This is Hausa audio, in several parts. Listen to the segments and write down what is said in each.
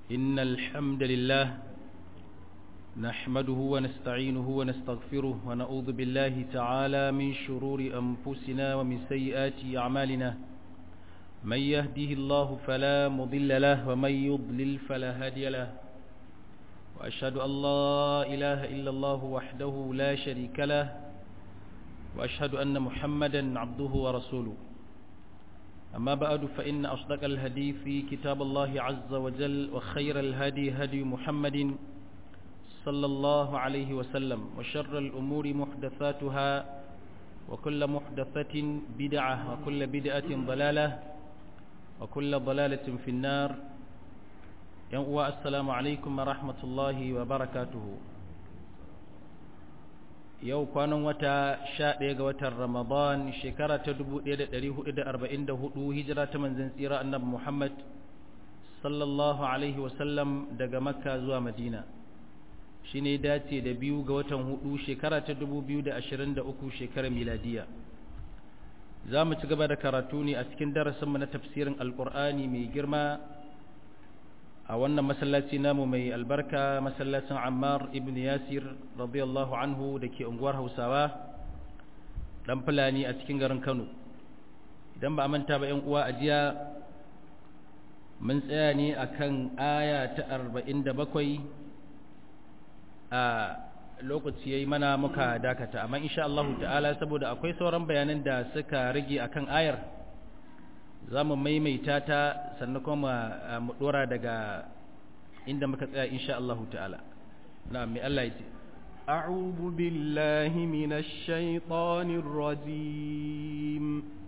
إن الحمد لله نحمده ونستعينه ونستغفره ونعوذ بالله تعالى من شرور أنفسنا ومن سيئات أعمالنا من يهده الله فلا مضل له ومن يضلل فلا هادي له وأشهد أن لا إله إلا الله وحده لا شريك له وأشهد أن محمدا عبده ورسوله أما بعد فإن أصدق الهدي في كتاب الله عز وجل وخير الهدي هدي محمد صلى الله عليه وسلم وشر الأمور محدثاتها وكل محدثة بدعة وكل بدعة ضلالة وكل ضلالة في النار السلام عليكم ورحمة الله وبركاته yau kwanan wata sha ɗaya ga watan ramadan shekara ta dubu ɗaya da ɗari hudu da arba'in da hudu hijira ta manzan tsira annabi muhammad sallallahu alaihi wasallam daga makka zuwa madina shi ne dace da biyu ga watan hudu shekara ta dubu biyu da ashirin da uku shekarar miladiya za mu ci gaba da karatu ne a cikin darasinmu na tafsirin alkur'ani mai girma a wannan masallaci namu mai albarka masallacin ammar ibn yasir radiyallahu anhu da ke unguwar hausawa dan fulani a cikin garin kano idan ba a manta ba yan uwa a jiya mun tsaya ne akan aya ta 47 a lokaci yayi mana muka dakata amma insha Allah ta'ala saboda akwai sauran bayanan da suka rage akan ayar za mu maimaita ta sannan kuma mu dora daga inda muka tsaya insha Allah ta'ala na mai Allah ya ce أعوذ بالله من الشيطان الرجيم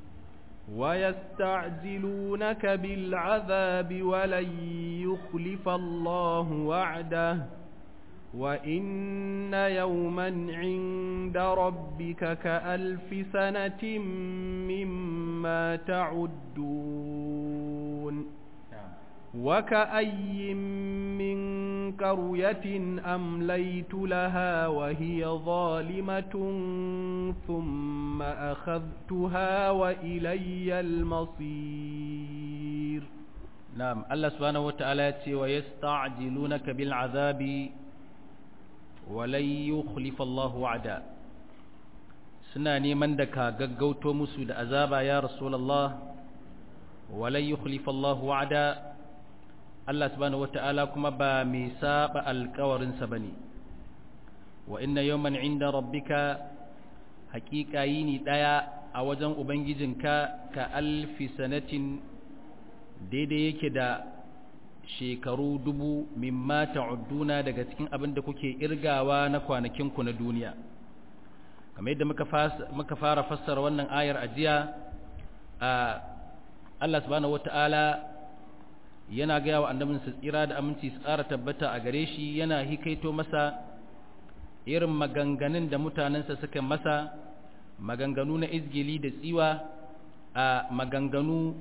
ويستعجلونك بالعذاب ولن يخلف الله وعده وإن يوما عند ربك كألف سنة مما تعدون وكأي من قرية أمليت لها وهي ظالمة ثم أخذتها وإلي المصير نعم الله سبحانه وتعالى ويستعجلونك بالعذاب ولن يخلف الله وعدا suna neman da ka gaggauto musu da azaba ya rasulullah walan yukhlifa Allah wa'ada Allah subhanahu wata'ala kuma ba mai saba alƙawarin sa bane wa inna yawman 'inda rabbika haqiqa yini daya a wajen ubangijinka ka alfi sanatin daidai yake da shekaru dubu mimma ta'udduna daga cikin abin da kuke irgawa na kwanakinku na duniya kamar yadda muka fara fassara wannan ayar ajiya a Allah subhanahu wata'ala yana gaya wa annabinsa tsira da aminci su tsara tabbata a gare shi yana hikaito masa irin maganganun da mutanensa suka masa maganganu na izgili da tsiwa a maganganu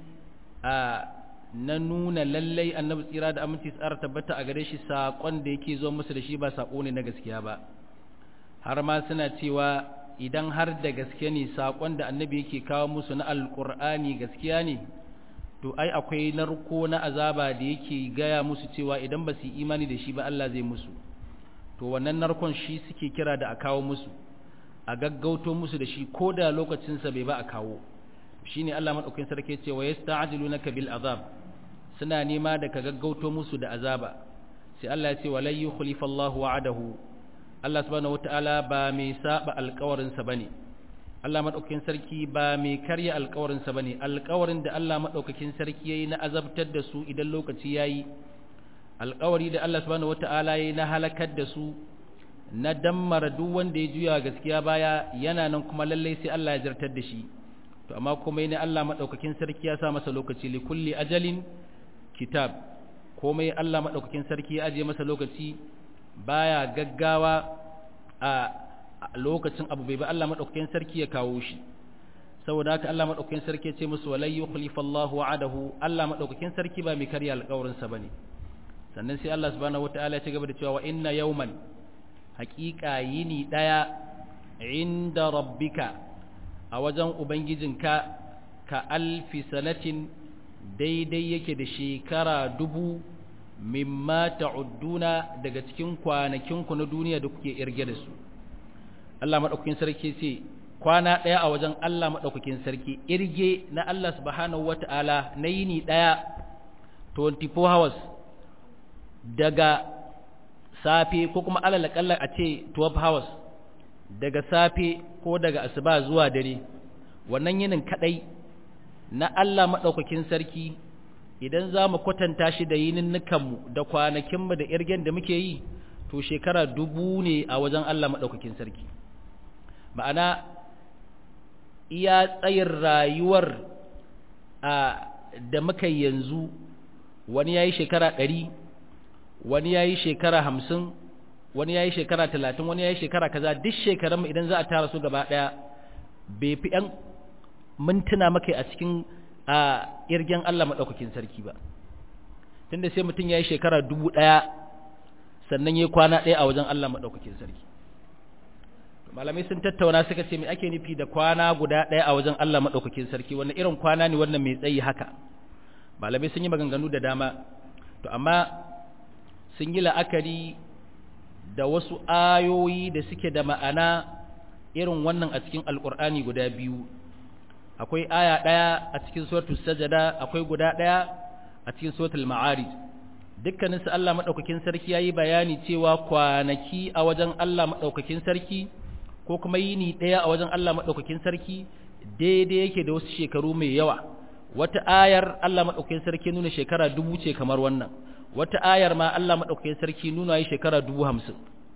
a na nuna lallai annabi tsira da aminci tsara tabbata a gare shi saƙon da yake zo musu da shi ba saƙo ne na gaskiya ba har ma suna cewa idan har da gaske ne saƙon da annabi yake kawo musu na alƙur'ani gaskiya ne to ai akwai narko na azaba da yake gaya musu cewa idan ba su yi imani da shi ba Allah zai musu to wannan narkon shi suke kira da a kawo musu a gaggauto musu da shi ko da lokacinsa bai ba a kawo shine Allah madaukakin sarki ce wa yasta'jilunaka bil azab suna nema da ka gaggauto musu da azaba sai Allah ya ce walai yukhlifa Allahu wa'adahu Allah subhanahu wataala ba mai saba alƙawarin sa bane Allah madaukakin sarki ba mai karya alƙawarin sa bane alƙawarin da Allah madaukakin sarki yayi na azabtar da su idan lokaci yayi alƙawari da Allah subhanahu wataala yayi na halakar da su na dammara duk wanda ya juya gaskiya baya yana nan kuma lallai sai Allah ya jartar da shi to amma kuma ne Allah madaukakin sarki ya sa masa lokaci li kulli ajalin kitab komai Allah madaukakin sarki ya aje masa lokaci baya gaggawa a lokacin abu bai ba Allah madaukakin sarki ya kawo shi saboda haka Allah madaukakin sarki ya ce musu walai yukhlifa Allahu wa'adahu Allah madaukakin sarki ba mai karya alƙawarin sa bane sannan sai Allah subhanahu wataala ya ci gaba da cewa wa inna yawman haqiqa yini daya inda rabbika a wajen ubangijinka ka alfi sanatin daidai yake da shekara dubu mimma ta'udduna daga cikin kwanakinku na duniya da kuke irge da su Allah madaukakin sarki ce kwana ɗaya a wajen Allah madaukakin sarki irge na Allah subhanahu wata'ala na yini ɗaya 24 hours daga safe ko kuma alal kalla a ce 12 hours daga safe ko daga asuba zuwa dare wannan yinin kadai na Allah madaukakin sarki idan za mu kwatanta shi da yininnukanmu da kwanakinmu da irgen da muke yi to shekara dubu ne a wajen Allah maɗaukakin sarki ma'ana iya tsayin rayuwar a da muka yanzu wani ya yi shekara ɗari wani ya yi shekara hamsin wani ya yi shekara talatin wani ya yi shekara kaza duk shekarunmu idan za a tara su gaba ɗaya bai fi ‘yan mintuna maka a cikin a irgen Allah maɗaukakin sarki ba tunda sai mutum ya yi shekara dubu ɗaya sannan ya yi kwana ɗaya a wajen Allah maɗaukakin sarki malamai sun tattauna suka ce mai ake nufi da kwana guda ɗaya a wajen Allah maɗaukakin sarki wannan irin kwana ne wannan mai tsayi haka malamai sun yi maganganu da dama to amma sun yi la'akari da wasu ayoyi da suke da ma'ana irin wannan a cikin alƙur'ani guda biyu akwai aya ɗaya a cikin suratul sajada akwai guda ɗaya a cikin suratul ma'arij dukkaninsu Allah madaukakin sarki yayi bayani cewa kwanaki a wajen Allah madaukakin sarki ko kuma yini ɗaya a wajen Allah madaukakin sarki daidai yake da wasu shekaru mai yawa wata ayar Allah madaukakin sarki nuna shekara dubu ce kamar wannan wata ayar ma Allah madaukakin sarki nuna yi shekara dubu hamsin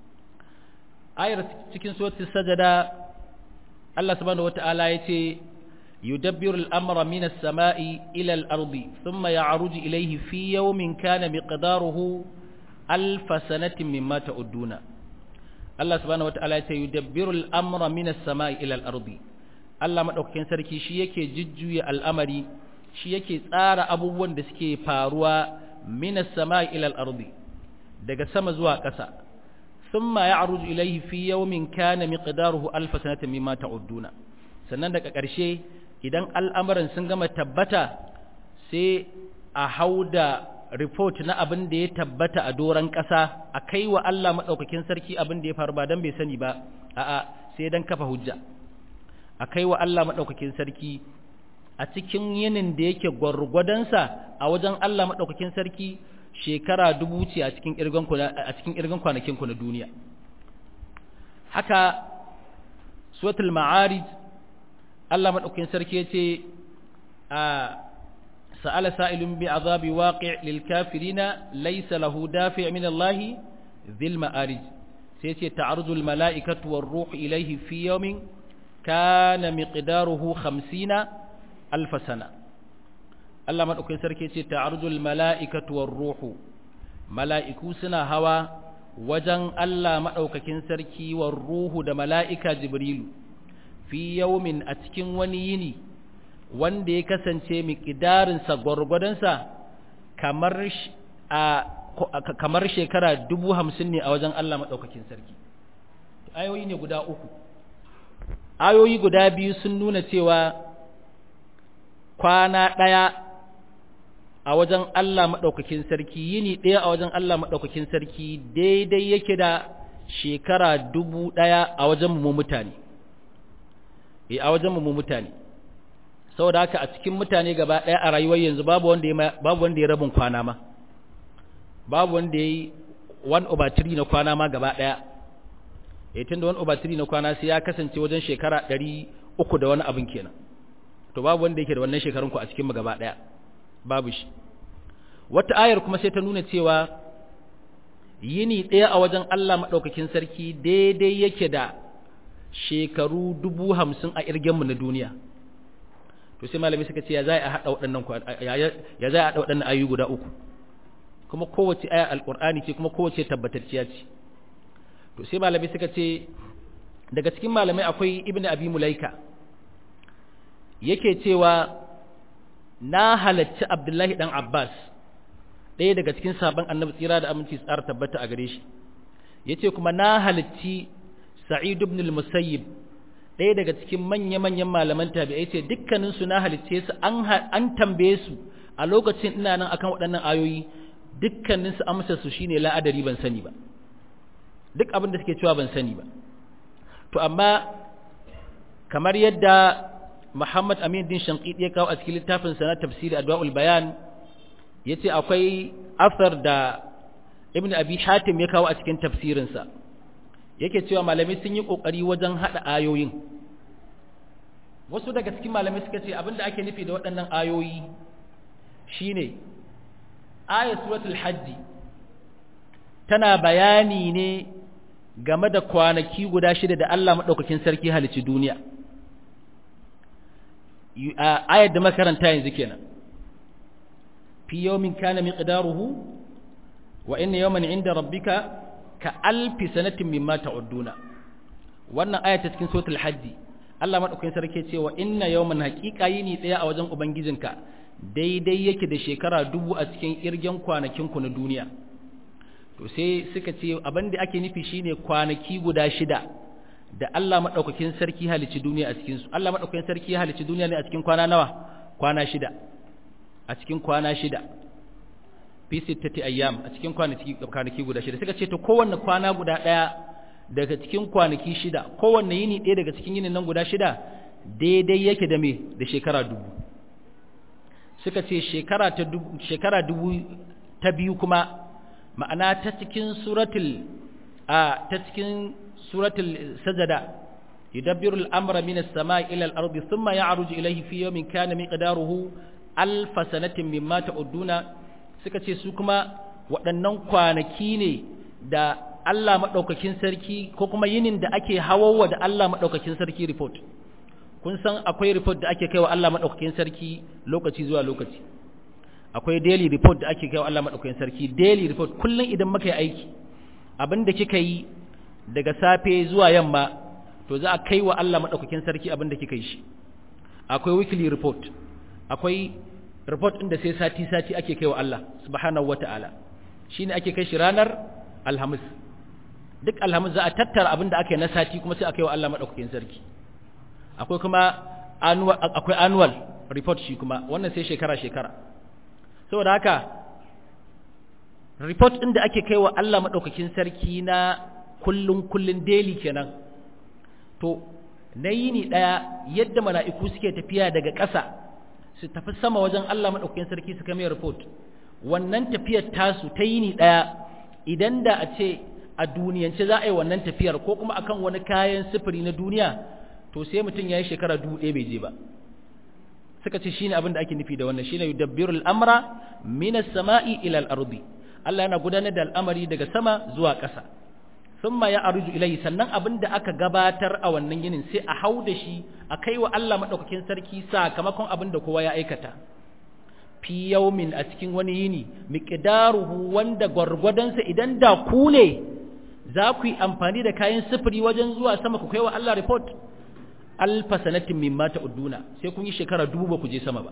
ayar cikin suratul sajada Allah subhanahu wataala yace يدبر الأمر من السماء إلى الأرض ثم يعرج إليه في يوم كان مقداره ألف سنة مما تعدون الله سبحانه وتعالى يدبر الأمر من السماء إلى الأرض Allah maɗaukakin sarki shi yake jujjuya al'amari shi yake tsara abubuwan da suke faruwa minas sama ilal ardi daga sama zuwa ƙasa thumma ya'ruju ilayhi fi yawmin kana miqdaruhu alf sanatin mimma ta'udduna sannan daga ƙarshe idan al'amuran sun gama tabbata sai a hau da report na abin da ya tabbata a doron ƙasa a kai wa Allah maɗaukakin sarki abin da ya faru ba don bai sani ba a'a sai don kafa hujja a kai wa Allah maɗaukakin sarki a cikin yinin da yake gwargwadonsa a wajen Allah maɗaukakin sarki shekara dubu ce a cikin irgan kwanakinku na duniya haka suratul ma'arij Allah maɗaukakin sarki ya ce a sa'ala sa'ilun bi azabi waƙi lil kafirina laisa lahu dafi min Allah zil ma'arij sai ce ta'arujul mala'ikatu war ruhu ilaihi fi yawmin kana miqdaruhu 50 alf sana Allah maɗaukakin sarki ce ta'arujul mala'ikatu war ruhu mala'iku suna hawa wajen Allah maɗaukakin sarki war ruhu da mala'ika jibrilu fi yaumin a cikin wani yini wanda ya kasance miƙidarinsa gwargwadonsa kamar a kamar shekara dubu hamsin ne a wajen Allah maɗaukakin sarki ayoyi ne guda uku ayoyi guda biyu sun nuna cewa kwana ɗaya a wajen Allah maɗaukakin sarki yini ɗaya a wajen Allah maɗaukakin sarki daidai yake da shekara dubu ɗaya a wajen mu mutane e a wajen mu mutane saboda haka a cikin mutane gaba ɗaya a rayuwar yanzu babu wanda ya babu wanda ya rabin kwana ma babu wanda ya yi one over three na kwana ma gaba ɗaya e tun da one over three na kwana sai ya kasance wajen shekara ɗari uku da wani abin kenan to babu wanda yake da wannan shekarun ku a cikin mu gaba ɗaya babu shi wata ayar kuma sai ta nuna cewa yini ɗaya a wajen Allah maɗaukakin sarki daidai yake da shekaru dubu hamsin a irgenmu na duniya to sai malami suka ce ya za a haɗa waɗannan ya za a haɗa waɗannan ayu guda uku kuma kowace aya alƙur'ani ce kuma kowace tabbatacciya ce to sai malami suka ce daga cikin malamai akwai ibnu abi mulaika yake cewa na halacci abdullahi dan abbas ɗaya daga cikin sabon annabi tsira da aminci tsara tabbata a gare shi yace kuma na halacci sa'id ibn al-musayyib ɗaya daga cikin manya-manyan malaman tabi'ai ce dukkanin su na halicce su an an tambaye su a lokacin ina nan akan waɗannan ayoyi dukkanin su amsar su shine la'adari ban sani ba duk abin da suke cewa ban sani ba to amma kamar yadda Muhammad Amin din Shanqidi ya kawo a cikin littafin sa na tafsiri Adwaul Bayan yace akwai asar da Ibn Abi Hatim ya kawo a cikin tafsirin sa yake cewa malamai sun yi kokari wajen hada ayoyin wasu daga cikin malamai suka ce abinda ake nufi da waɗannan ayoyi shine ayat suratul hajji tana bayani ne game da kwanaki guda shida da Allah maɗaukakin sarki halicci duniya ayat da makaranta yanzu kenan fi yawmin kana miqdaruhu wa inna yawman 'inda rabbika ka alfi sanatin mimma ta'udduna wannan aya ta cikin suratul hajji Allah madaukakin sarki ce wa inna yawman haqiqa yini daya a wajen ubangijinka daidai yake da shekara dubu a cikin irgen kwanakin ku na duniya to sai suka ce abin da ake nufi shine kwanaki guda shida da Allah madaukakin sarki halici duniya a cikin su Allah madaukakin sarki ya halici duniya ne a cikin kwana nawa kwana shida a cikin kwana shida fi sittati ayyam a cikin kwanaki kwanaki guda shida suka ce to kowanne kwana guda daya daga cikin kwanaki shida kowanne yini ɗaya daga cikin yinin nan guda shida daidai yake da me da shekara dubu suka ce shekara ta dubu shekara dubu ta biyu kuma ma'ana ta cikin suratul a ta cikin suratul sajada yudabbiru al-amra min as-sama'i ila al-ardi thumma ya'ruju ilayhi fi yawmin kana miqdaruhu alf sanatin mimma ta'udduna suka ce su kuma waɗannan kwanaki ne da Allah maɗaukakin sarki ko kuma yinin da ake hawawa da Allah maɗaukakin sarki report kun san akwai report da ake kaiwa Allah maɗaukakin sarki lokaci zuwa lokaci akwai daily report da ake kaiwa Allah maɗaukakin sarki daily report kullum idan muka yi aiki abin da kika yi daga safe zuwa yamma to za a kaiwa Allah maɗaukakin sarki abin da kika yi shi akwai weekly report akwai report ɗin da sai sati-sati ake kai wa Allah subhanahu wata'ala shi ne ake kai shi ranar alhamis duk alhamis za a tattara abin da aka yi na sati kuma sai a kai wa Allah maɗaukakin sarki akwai kuma annual, akwai annual report shi kuma wannan sai shekara-shekara saboda haka report ɗin da ake kai wa Allah maɗaukakin sarki na kullum kullum daily kenan to na yini ɗaya yadda mala'iku suke tafiya daga ƙasa su tafi sama wajen Allah maɗaukakin sarki su kame report wannan tafiyar tasu ta yini ɗaya idan da a ce a duniyance za a yi wannan tafiyar ko kuma akan wani kayan sifiri na duniya to sai mutum ya yi shekara dubu ɗaya bai je ba suka ce shine abin da ake nufi da wannan shine yudabbirul amra minas sama'i ila al-ardi Allah yana gudanar da al'amari daga sama zuwa ƙasa thumma ya arju ilayhi sannan abin da aka gabatar a wannan yinin sai a hau da shi a kai wa Allah madaukakin sarki sakamakon abin da kowa ya aikata fi yawmin a cikin wani yini miqdaruhu wanda gwargwadonsa idan da ku ne za ku yi amfani da kayan sifiri wajen zuwa sama ku kai wa Allah report alfa sanatin mimma ta'uduna sai kun yi shekara dubu ba ku je sama ba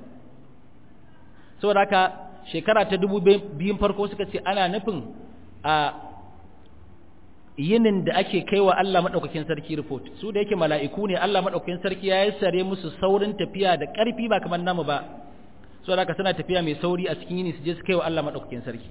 saboda haka shekara ta dubu biyun farko suka ce ana nufin a yinin da ake kai wa Allah maɗaukakin sarki report su da yake mala'iku ne Allah maɗaukakin sarki ya sare musu saurin tafiya da ƙarfi ba kamar namu ba so da suna tafiya mai sauri a cikin yini su je su kai wa Allah maɗaukakin sarki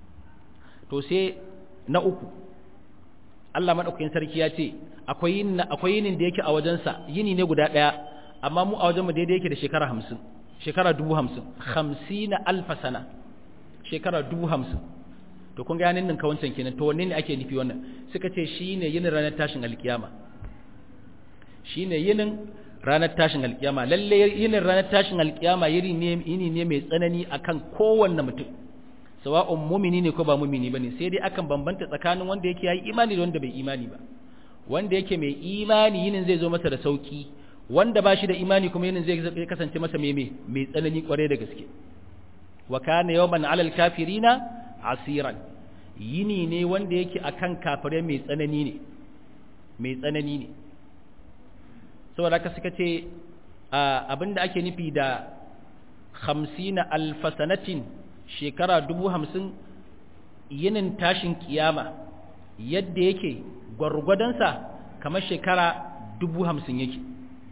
to sai na uku Allah maɗaukakin sarki ya ce akwai yin akwai yinin da yake a wajensa yini ne guda ɗaya amma mu a wajen mu daidai yake da shekara hamsin shekara dubu hamsin hamsina alfa sana shekara dubu hamsin to kun ga yanin nan kawancan kenan to wanne ne ake nufi wannan suka ce shine yinin ranar tashin alkiyama shine yinin ranar tashin alkiyama lalle yinin ranar tashin alkiyama yiri ne yini ne mai tsanani akan kowanne mutum sawa'un mumini ne ko ba mumini bane sai dai akan bambanta tsakanin wanda yake yayi imani da wanda bai imani ba wanda yake mai imani yinin zai zo masa da sauki wanda ba shi da imani kuma yinin zai kasance masa mai mai tsanani kware da gaske wa kana yawman alal kafirina asiran yini ne wanda yake akan kafirai mai tsanani ne mai tsanani ne saboda haka suka ce abinda ake nufi da hamsina alfasanatin shekara dubu hamsin yinin tashin kiyama yadda yake gwargwadonsa kamar shekara dubu hamsin yake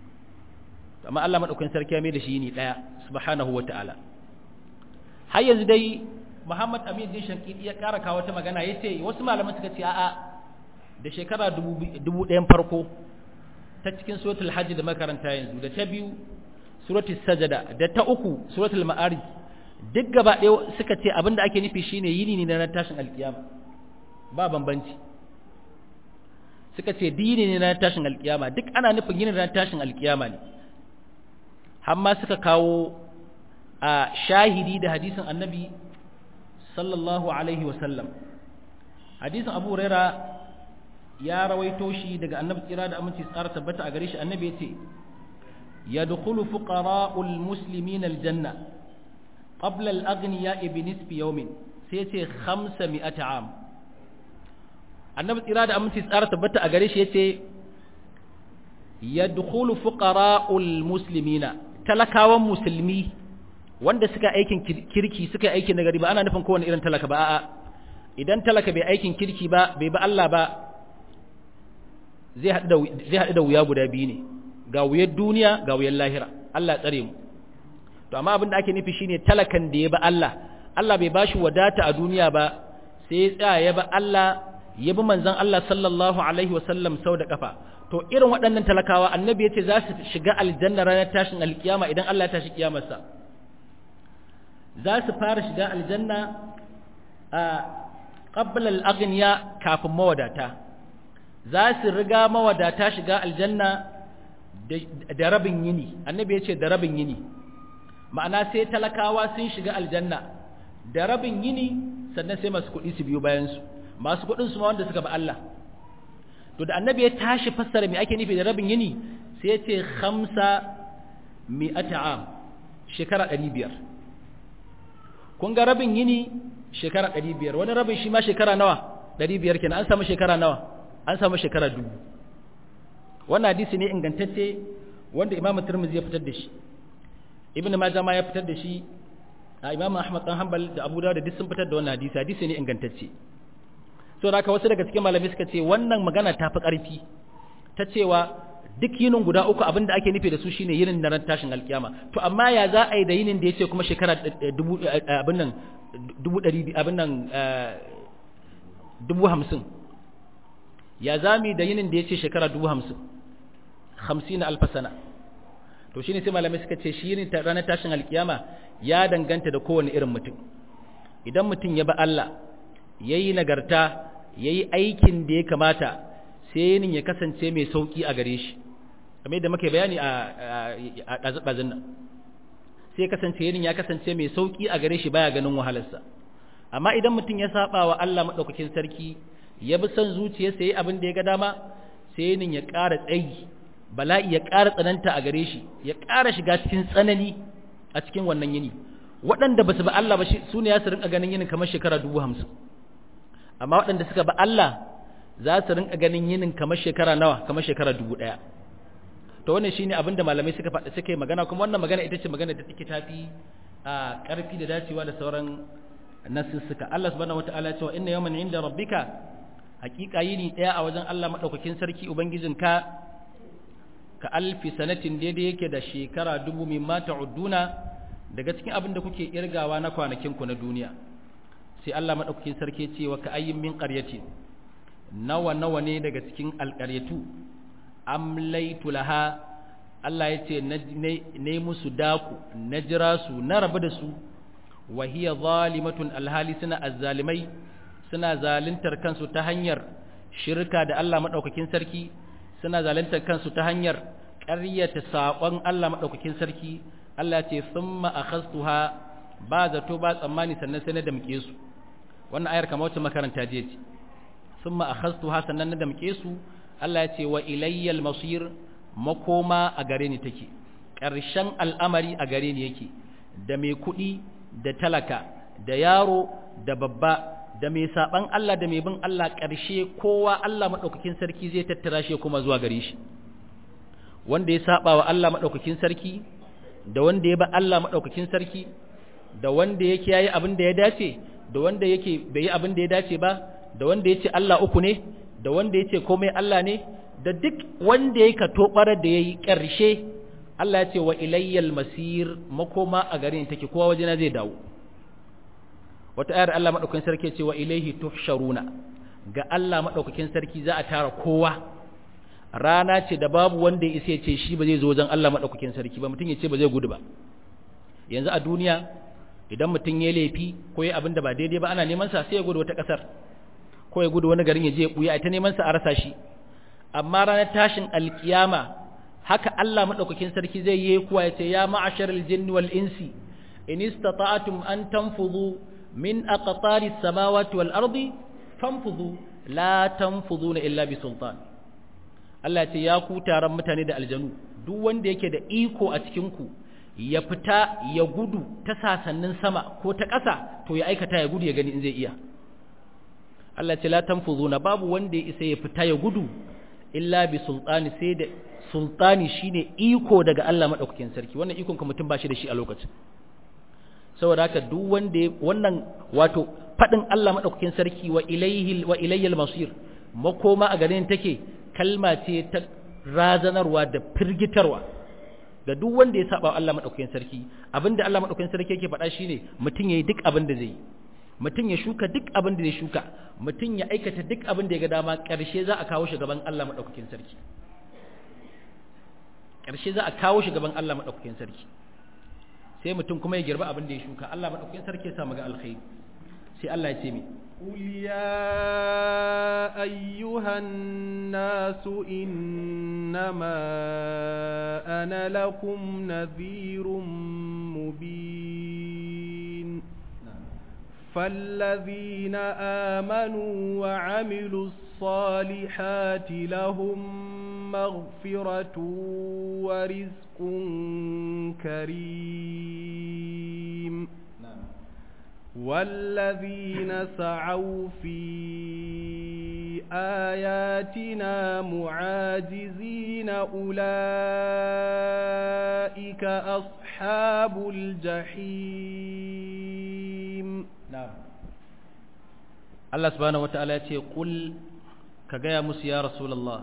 amma Allah maɗaukakin sarki ya mai da shi yini ɗaya subhanahu wa ta'ala har yanzu dai Muhammad Amin din Shankidi ya ƙara kawo ta magana yace wasu malaman suka ce a'a da shekara dubu ɗayan farko ta cikin suratul hajj da makaranta yanzu da ta biyu suratul sajada da ta uku suratul ma'arij duk gaba ɗaya suka ce abinda ake nufi shine yini ne na ran tashin alkiyama ba bambanci suka ce dini ne na tashin alkiyama duk ana nufin yini na tashin alkiyama ne har ma suka kawo a shahidi da hadisin annabi sallallahu alaihi wasallam hadisin abu huraira ya rawaito shi daga annabi tsira da aminci tsara tabbata a gare shi annabi ya ce yadkhulu fuqara'ul muslimin aljanna qabla al-aghniya bi nisfi yawmin sai ce 500 am annabi tsira da aminci tsara tabbata a gare shi yace yadkhulu fuqara'ul muslimina talakawan musulmi wanda suka aikin kirki suka aikin nagari ba ana nufin kowane irin talaka ba a'a idan talaka bai aikin kirki ba bai ba Allah ba zai haɗu da wuya guda biyu ne ga wuyar duniya ga wuyar lahira Allah ya tsare mu to amma abin da ake nufi shine talakan da ya ba Allah Allah bai bashi wadata a duniya ba sai ya tsaya ya ba Allah ya bi manzon Allah sallallahu alaihi wasallam sau da kafa to irin waɗannan talakawa annabi ya ce za su shiga aljanna ranar tashin alkiyama idan Allah ya tashi kiyamarsa za su fara shiga aljanna a qabla al-aghniya kafin mawadata za su riga mawadata shiga aljanna da rabin yini annabi ya ce da rabin yini ma'ana sai talakawa sun shiga aljanna da rabin yini sannan sai masu kuɗi su biyo bayansu masu kuɗin su ma wanda suka ba Allah to da annabi ya tashi fassara me ake nufi da rabin yini sai ya ce khamsa mi'ata am shekara ɗari biyar kun ga rabin yini shekara ɗari biyar wani rabin shi ma shekara nawa ɗari biyar kenan an samu shekara nawa an samu shekara dubu wannan hadisi ne ingantacce wanda imamu turmuzi ya fitar da shi ibn majah ma ya fitar da shi a imamu ahmad dan hanbal da abu dawud da duk sun fitar da wannan hadisi hadisi ne ingantacce so da wasu daga cikin malamai suka ce wannan magana ta fi ƙarfi ta cewa duk yinin guda uku abin da ake nufi da su shine yinin na ran tashin alkiyama to amma ya za a yi da yinin da ya ce kuma shekara dubu abin nan dubu ɗari abin nan dubu hamsin ya zami da yinin da ya ce shekara dubu hamsin hamsin alfasana to shine sai malamai suka ce shi yinin ranar tashin alkiyama ya danganta da kowane irin mutum idan mutum ya ba Allah ya yi nagarta ya yi aikin da ya kamata sai yinin ya kasance mai sauƙi a gare shi kamar yadda muke bayani a ɗazu-ɗazun nan sai ya kasance yinin ya kasance mai sauƙi a gare shi baya ganin wahalarsa amma idan mutum ya saba wa Allah maɗaukakin sarki ya bi son zuciyarsa ya yi abin da ya ga dama sai yinin ya ƙara tsayi bala'i ya ƙara tsananta a gare shi ya ƙara shiga cikin tsanani a cikin wannan yini waɗanda ba su ba Allah ba su ne ya su rinka ganin yinin kamar shekara dubu hamsin amma waɗanda suka ba Allah za su rinka ganin yinin kamar shekara nawa kamar shekara dubu ɗaya to wannan shine abin da malamai suka faɗa suka yi magana kuma wannan magana ita ce magana da take tafi a ƙarfi da dacewa da sauran nasussuka Allah subhanahu wataala cewa inna yawman inda rabbika haƙiƙa yini ɗaya a wajen Allah madaukakin sarki ubangijinka ka alfi sanatin daidai yake da shekara dubu mimma ta'udduna daga cikin abin da kuke irgawa na kwanakin ku na duniya sai Allah madaukakin sarki ce wa ka ayyin min qaryatin nawa nawa ne daga cikin alqaryatu amlaitu laha Allah ya ce ne musu daku na jira su na rabu da su wa hiya zalimatun alhali suna azzalimai suna zaluntar kansu ta hanyar shirka da Allah madaukakin sarki suna zaluntar kansu ta hanyar ƙaryata saƙon Allah madaukakin sarki Allah ce thumma akhastuha ba zato ba tsammani sannan sai na damke su wannan ayar kamar wacce makaranta je ce thumma akhastuha sannan na damke su Allah ya ce wa ilayyal masir makoma a gare ni take ƙarshen al'amari a gare ni yake da mai kuɗi da talaka da yaro da babba da mai saban Allah da mai bin Allah ƙarshe kowa Allah maɗaukakin sarki zai tattara shi kuma zuwa gare shi wanda ya saba wa Allah maɗaukakin sarki da wanda ya ba Allah maɗaukakin sarki da wanda yake yayi abin da ya dace da wanda yake bai yi abin da ya dace ba da wanda yace Allah uku ne da wanda yace komai Allah ne da duk wanda yake tobar da yayi ƙarshe Allah ya ce wa ilayyal masir makoma a garin take kowa wajena zai dawo wata ayar Allah madaukakin sarki ce wa ilaihi tuhsharuna ga Allah madaukakin sarki za a tara kowa rana ce da babu wanda ya isa ya ce shi ba zai zo wajen Allah madaukakin sarki ba mutum ya ce ba zai gudu ba yanzu a duniya idan mutum ya laifi ko ya abin da ba daidai ba ana neman sa sai ya gudu wata kasar ko ya gudu wani garin ya je ya buya ita neman sa a rasa shi amma ranar tashin alkiyama haka Allah madaukakin sarki zai yi kuwa ya ce ya ma'asharal jinni wal insi in istata'tum an tanfudu min aqtaris samawati wal ardi fanfudu la tanfuduna illa bi sultan Allah ya ce ya ku taron mutane da aljanu duk wanda yake da iko a cikin ku ya fita ya gudu ta sasannin sama ko ta ƙasa to ya aikata ya gudu ya gani in zai iya Allah ce la tanfuzuna babu wanda ya isa ya fita ya gudu illa bi sultani sai da sultani shine iko daga Allah madaukakin sarki wannan ikon ka mutum bashi da shi a lokacin saboda haka duk wanda wannan wato fadin Allah madaukakin sarki wa ilaihi wa ilayyal masir makoma a garin take kalma ce ta razanarwa da firgitarwa ga duk wanda ya saba Allah madaukakin sarki abinda Allah madaukakin sarki yake faɗa shine mutum yayi duk abin da zai yi mutum ya shuka duk abin da zai shuka mutum ya aikata duk abin da ya ga dama ƙarshe za a kawo shi gaban Allah madaukakin sarki ƙarshe za a kawo shi gaban Allah madaukakin sarki sai mutum kuma ya girba abin da ya shuka Allah madaukakin sarki ya sa ga alkhairi sai Allah ya ce mi قل يا أيها الناس إنما أنا لكم نذير مبين فالذين آمنوا وعملوا الصالحات لهم مغفرة ورزق كريم والذين سعوا في آياتنا معاجزين أولئك أصحاب الجحيم na'am Allah subhanahu wata'ala ya ce kul ka gaya musu ya rasulullah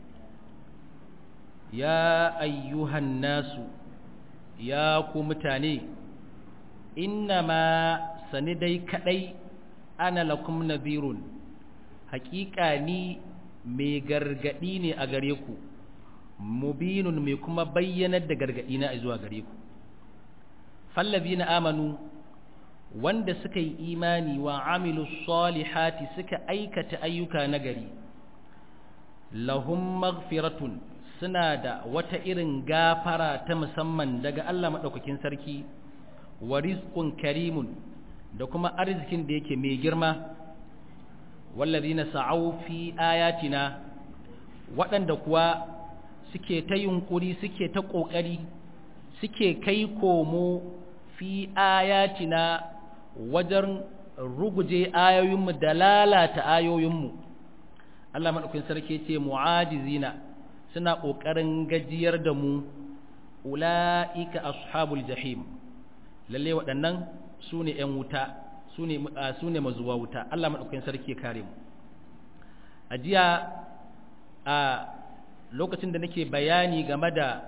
ya ayyuhan nasu ya ku mutane innama sani dai kadai ana lakum nadhirun haƙiƙa ni mai gargadi ne a gare ku mubinun mai kuma bayyanar da gargadi na zuwa gare ku fallazina amanu wanda suka yi imani wa amilu salihati suka aikata ayyuka nagari lahum maghfiratun suna da wata irin gafara ta musamman daga Allah madaukakin sarki wa rizqun karimun da kuma arzikin da yake mai girma wallazina sa'au fi ayatina waɗanda kuwa suke ta yunkuri suke ta ƙoƙari suke kai komo fi ayatina wajen ruguje ayoyinmu da lalata ayoyinmu Allah maɗaukin sarki ce mu'ajizina suna ƙoƙarin gajiyar da mu ula'ika ashabul jahim lalle waɗannan su ne ‘yan wuta su ne mazuwa wuta Allah maɗaukin sarki ya kare mu a jiya a lokacin da nake bayani game da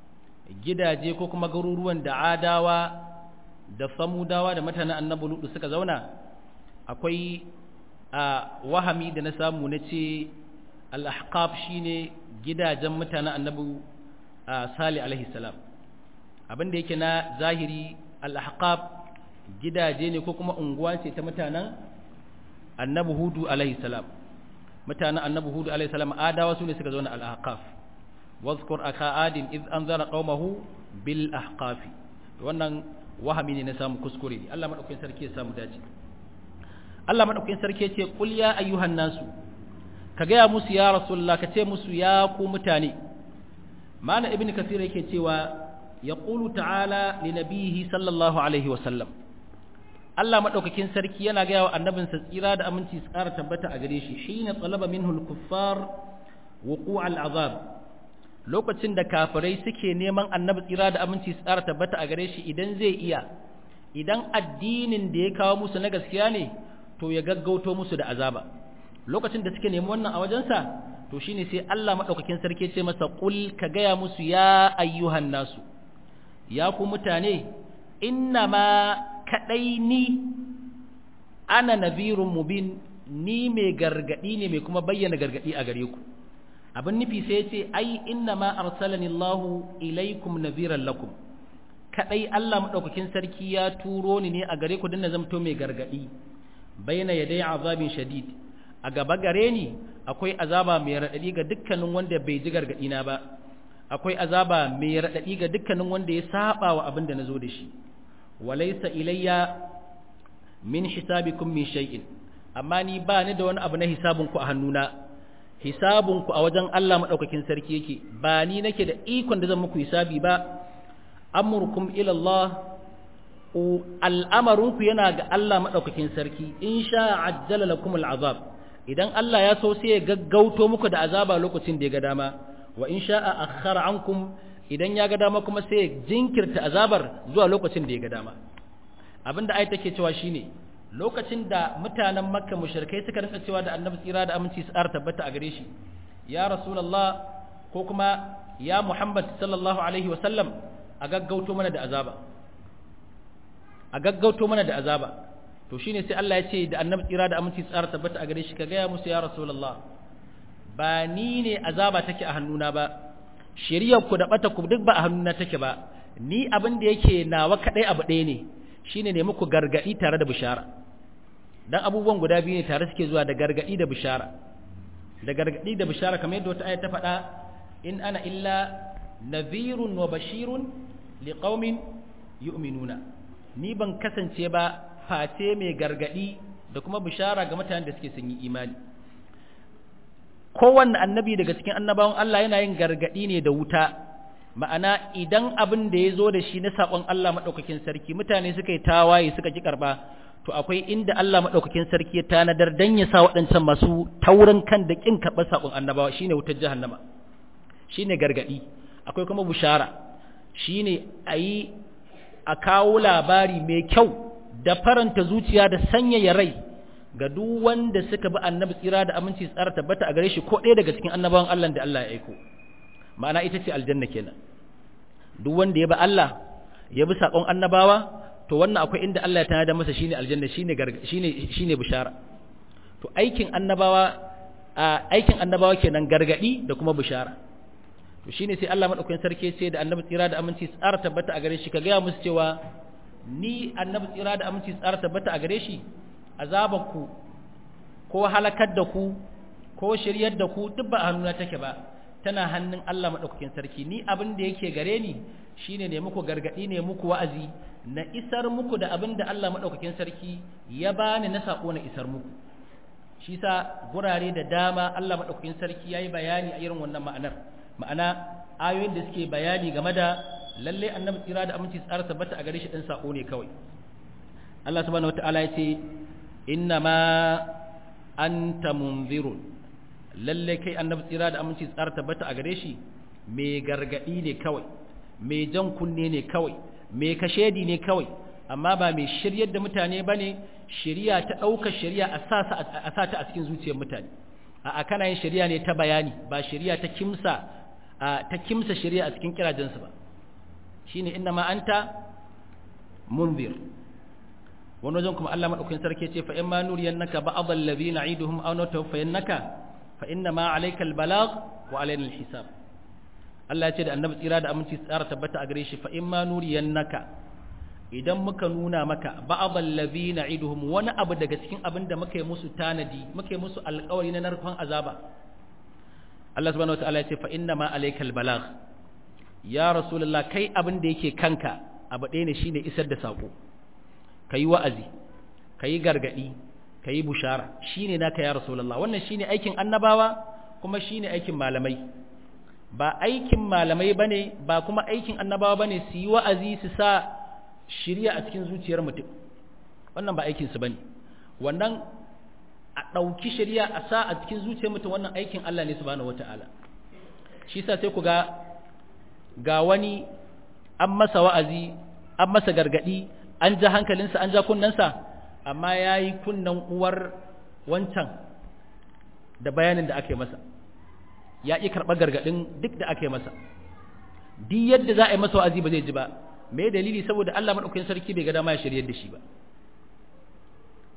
gidaje ko kuma garuruwan da adawa da samudawa da mutanen annabi lutu suka zauna akwai a wahami da na samu na ce al-ahqaf shine gidajen mutanen annabi sali alaihi salam abin da yake na zahiri al-ahqaf gidaje ne ko kuma unguwa ce ta mutanen annabi hudu alaihi salam mutanen annabi hudu alaihi salam adawa su ne suka zauna al-ahqaf wazkur aka adin iz anzara qaumahu bil ahqafi wannan wahami ne na samu kuskure ne Allah madaukakin sarki ya samu dace Allah madaukakin sarki ya ce qul ya ayyuhan nasu ka gaya musu ya rasulullah ka ce musu ya ku mutane mana ibnu kasir yake cewa yaqulu ta'ala li nabihi sallallahu alaihi wa sallam Allah madaukakin sarki yana gaya wa annabinsa tsira da aminci su ƙara tabbata a gare shi hina talaba minhu al-kuffar wuqu' al-azab lokacin da kafirai suke neman annabi tsira da aminci su tsara tabbata a gare shi idan zai iya idan addinin da ya kawo musu na gaskiya ne to ya gaggauto musu da azaba lokacin da suke nemi wannan a wajensa to shine sai Allah madaukakin sarki ce masa qul ka gaya musu ya ayyuhan nasu ya ku mutane innama kadai ni ana nadhirun mubin ni mai gargadi ne mai kuma bayyana gargadi a gare ku abin nufi sai ce ai inna ma arsalani Allah ilaikum nadhiran lakum kadai Allah madaukakin sarki ya turo ni ne a gare ku dinna zamto mai gargadi baina yadai azabin shadid a gaba gare ni akwai azaba mai radadi ga dukkanin wanda bai ji gargadi na ba akwai azaba mai radadi ga dukkanin wanda ya saba wa abin da nazo da shi walaysa ilayya min hisabikum min shay'in amma ni ba ni da wani abu na hisabun ku a hannuna hisabun ku a wajen Allah madaukakin sarki yake ba ni nake da ikon da zan muku hisabi ba amurkum ila Allah al'amarinku yana ga Allah maɗaukakin sarki in sha ajjala lakum al'azab idan Allah ya so sai ya gaggauto muku da azaba lokacin da ya ga dama wa in sha a akhara ankum idan ya ga dama kuma sai ya jinkirta azabar zuwa lokacin da ya ga dama abinda ai take cewa shine lokacin da mutanen makka mushrikai suka rinka cewa da annabi tsira da aminci su ar tabbata a gare shi ya rasulullah ko kuma ya muhammad sallallahu alaihi wa sallam a gaggauto mana da azaba a gaggauto mana da azaba to shine sai Allah ya ce da annabi tsira da aminci tsara tabbata a gare shi ka gaya musu ya rasulullah ba ni ne azaba take a hannuna ba shiriyar ku da bata ku duk ba a hannuna take ba ni abin da yake nawa kadai abu ɗaya ne shine ne muku gargadi tare da bishara dan abubuwan guda biyu ne tare suke zuwa da gargadi da bishara da gargadi da bishara kamar yadda wata aya ta faɗa in ana illa nadhirun wa bashirun liqaumin yu'minuna ni ban kasance ba face mai gargadi da kuma bishara ga mutanen da suke sun yi imani kowanne annabi daga cikin annabawan Allah yana yin gargadi ne da wuta ma'ana idan abin da ya zo da shi na saƙon Allah maɗaukakin sarki mutane suka yi tawaye suka ki karɓa to akwai inda Allah maɗaukakin sarki ya tanadar dan ya sa waɗancan masu taurin kan da ƙin karɓar saƙon annabawa shine wutar jahannama shine gargadi akwai kuma bishara shine ayi a kawo labari mai kyau da faranta zuciya da sanyaya rai ga duk wanda suka bi annabi tsira da aminci tsara tabbata a gare shi ko ɗaya daga cikin annabawan Allah da Allah ya aiko ma'ana ita ce aljanna kenan duk wanda ya bi Allah ya bi sakon annabawa to wannan akwai inda Allah ya tanada masa shine aljanna shine shine shine bishara to aikin annabawa aikin annabawa kenan gargadi da kuma bishara to shine sai Allah madaukakin sarki sai da annabi tsira da aminci tsara tabbata a gare shi ka gaya musu cewa ni annabi tsira da aminci tsara tabbata a gare shi azabanku ko halakar da ku ko shiryar da ku duk ba a hannuna take ba tana hannun Allah madaukakin sarki ni abin da yake gare ni shine ne muku gargadi ne muku wa'azi na isar muku da abin da Allah madaukakin sarki ya bani na sako na isar muku shi sa gurare da dama Allah madaukakin sarki yayi bayani a irin wannan ma'anar ma'ana ayoyin da suke bayani game da lalle annabi tsira da aminci tsara tabbata a gare shi dan sako ne kawai Allah subhanahu wataala ya ce inna ma anta munzirun lalle kai annabi tsira da aminci tsara tabbata a gare shi mai gargadi ne kawai mai jan kunne ne kawai mai kashedi ne kawai amma ba mai shiryar da mutane bane shiriya ta ɗaukar shiriya a sa ta a cikin zuciyar mutane a kana yin shiriya ne ta bayani ba shiriya ta kimsa ta kimsa shiriya a cikin kirajensu ba shine inna ma anta munzir wani wajen kuma Allah madaukakin sarki ce fa in ma nuriyannaka ba'd alladhina na'iduhum aw natawaffayannaka fa inna ma alayka albalagh wa alayna alhisab Allah ya ce da annabi tsira da aminci tsara tabbata a gare shi fa in ma nuriyannaka idan muka nuna maka ba'd alladhina na'iduhum wani abu daga cikin abin da muka yi musu tanadi muka yi musu alƙawari na narkon azaba Allah subhanahu wataala ya ce fa inna ma alayka albalagh ya rasulullah kai abin da yake kanka abu ɗaya ne shine isar da sako ka yi wa'azi ka yi gargaɗi ka yi bushara shi ne naka ya rasulallah wannan shi ne aikin annabawa kuma shi ne aikin malamai ba aikin malamai ba ne ba kuma aikin annabawa ba ne su yi wa'azi su sa shirya a cikin zuciyar mutum wannan ba aikinsu ba ne wannan a ɗauki shirya a sa a cikin zuciyar mutum wannan aikin Allah ne subhanahu wata'ala shi sa sai ku ga ga wani an masa wa'azi an masa gargaɗi an ja hankalinsa an ja kunnensa amma ya yi kunnen uwar wancan da bayanin da aka yi masa ya ƙi karɓar gargaɗin duk da aka yi masa duk yadda za a yi masa wa'azi ba zai ji ba me dalili saboda Allah maɗaukakin sarki bai ga dama ya shiryar da shi ba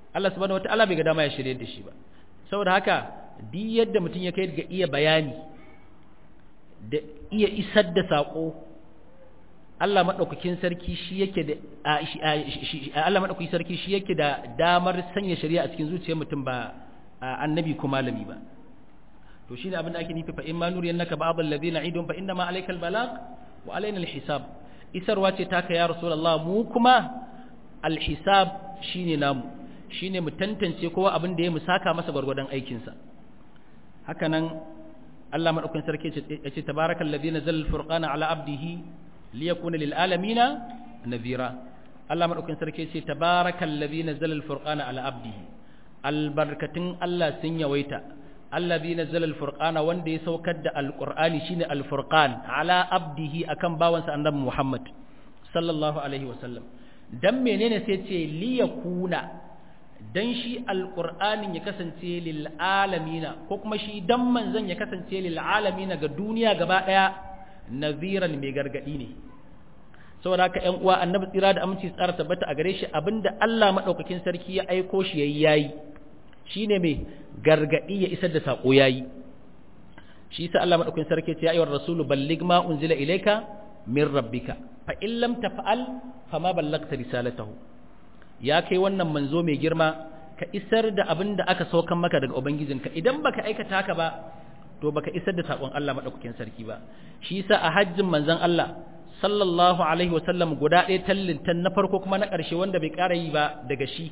Allah subhanahu wataala bai ga dama ya shirye da shi ba saboda haka duk yadda mutum ya kai ga iya bayani da iya isar da sako Allah madaukakin sarki shi yake da Allah madaukakin sarki shi yake da damar sanya shari'a a cikin zuciyar mutum ba annabi ko malami ba to shine abin da ake nufi fa in ma nuriyannaka ba'd alladhina idun fa inna ma alaykal balagh wa alaina alhisab isarwa ce taka ya rasulullah mu kuma alhisab shine namu shine mu tantance kowa abin da ya musaka masa gwargwadon aikin sa haka nan Allah madaukakin sarki ya ce tabarakal ladhi nazzala alfurqana ala abdihi liyakuna lil alamina nadhira Allah madaukakin sarki ya ce tabarakal ladhi nazzala alfurqana ala abdihi albarkatun Allah sun yawaita allazi nazzala alfurqana wanda ya saukar da alqur'ani shine alfurqan ala abdihi akan bawansa annabi Muhammad sallallahu alaihi wasallam dan menene sai ce liyakuna dan shi alqur'anin ya kasance lil alamina ko kuma shi dan manzon ya kasance lil alamina ga duniya gaba daya naziran mai gargadi ne saboda haka ƴan uwa annabi tsira da aminci tsara tabbata a gare shi abinda Allah madaukakin sarki ya aiko shi yayi yayi shine mai gargadi ya isar da sako yayi shi yasa Allah madaukakin sarki ce ya ayyuhar rasulu balligh ma unzila ilayka min rabbika fa in lam taf'al fama ballagta risalatahu ya kai wannan manzo mai girma ka isar da abin da aka saukan maka daga ubangijinka idan baka aikata haka ba to baka isar da sakon Allah madaukakin sarki ba shi yasa a hajjin manzon Allah sallallahu alaihi wasallam guda ɗaya tallintan na farko kuma na ƙarshe wanda bai ƙara yi ba daga shi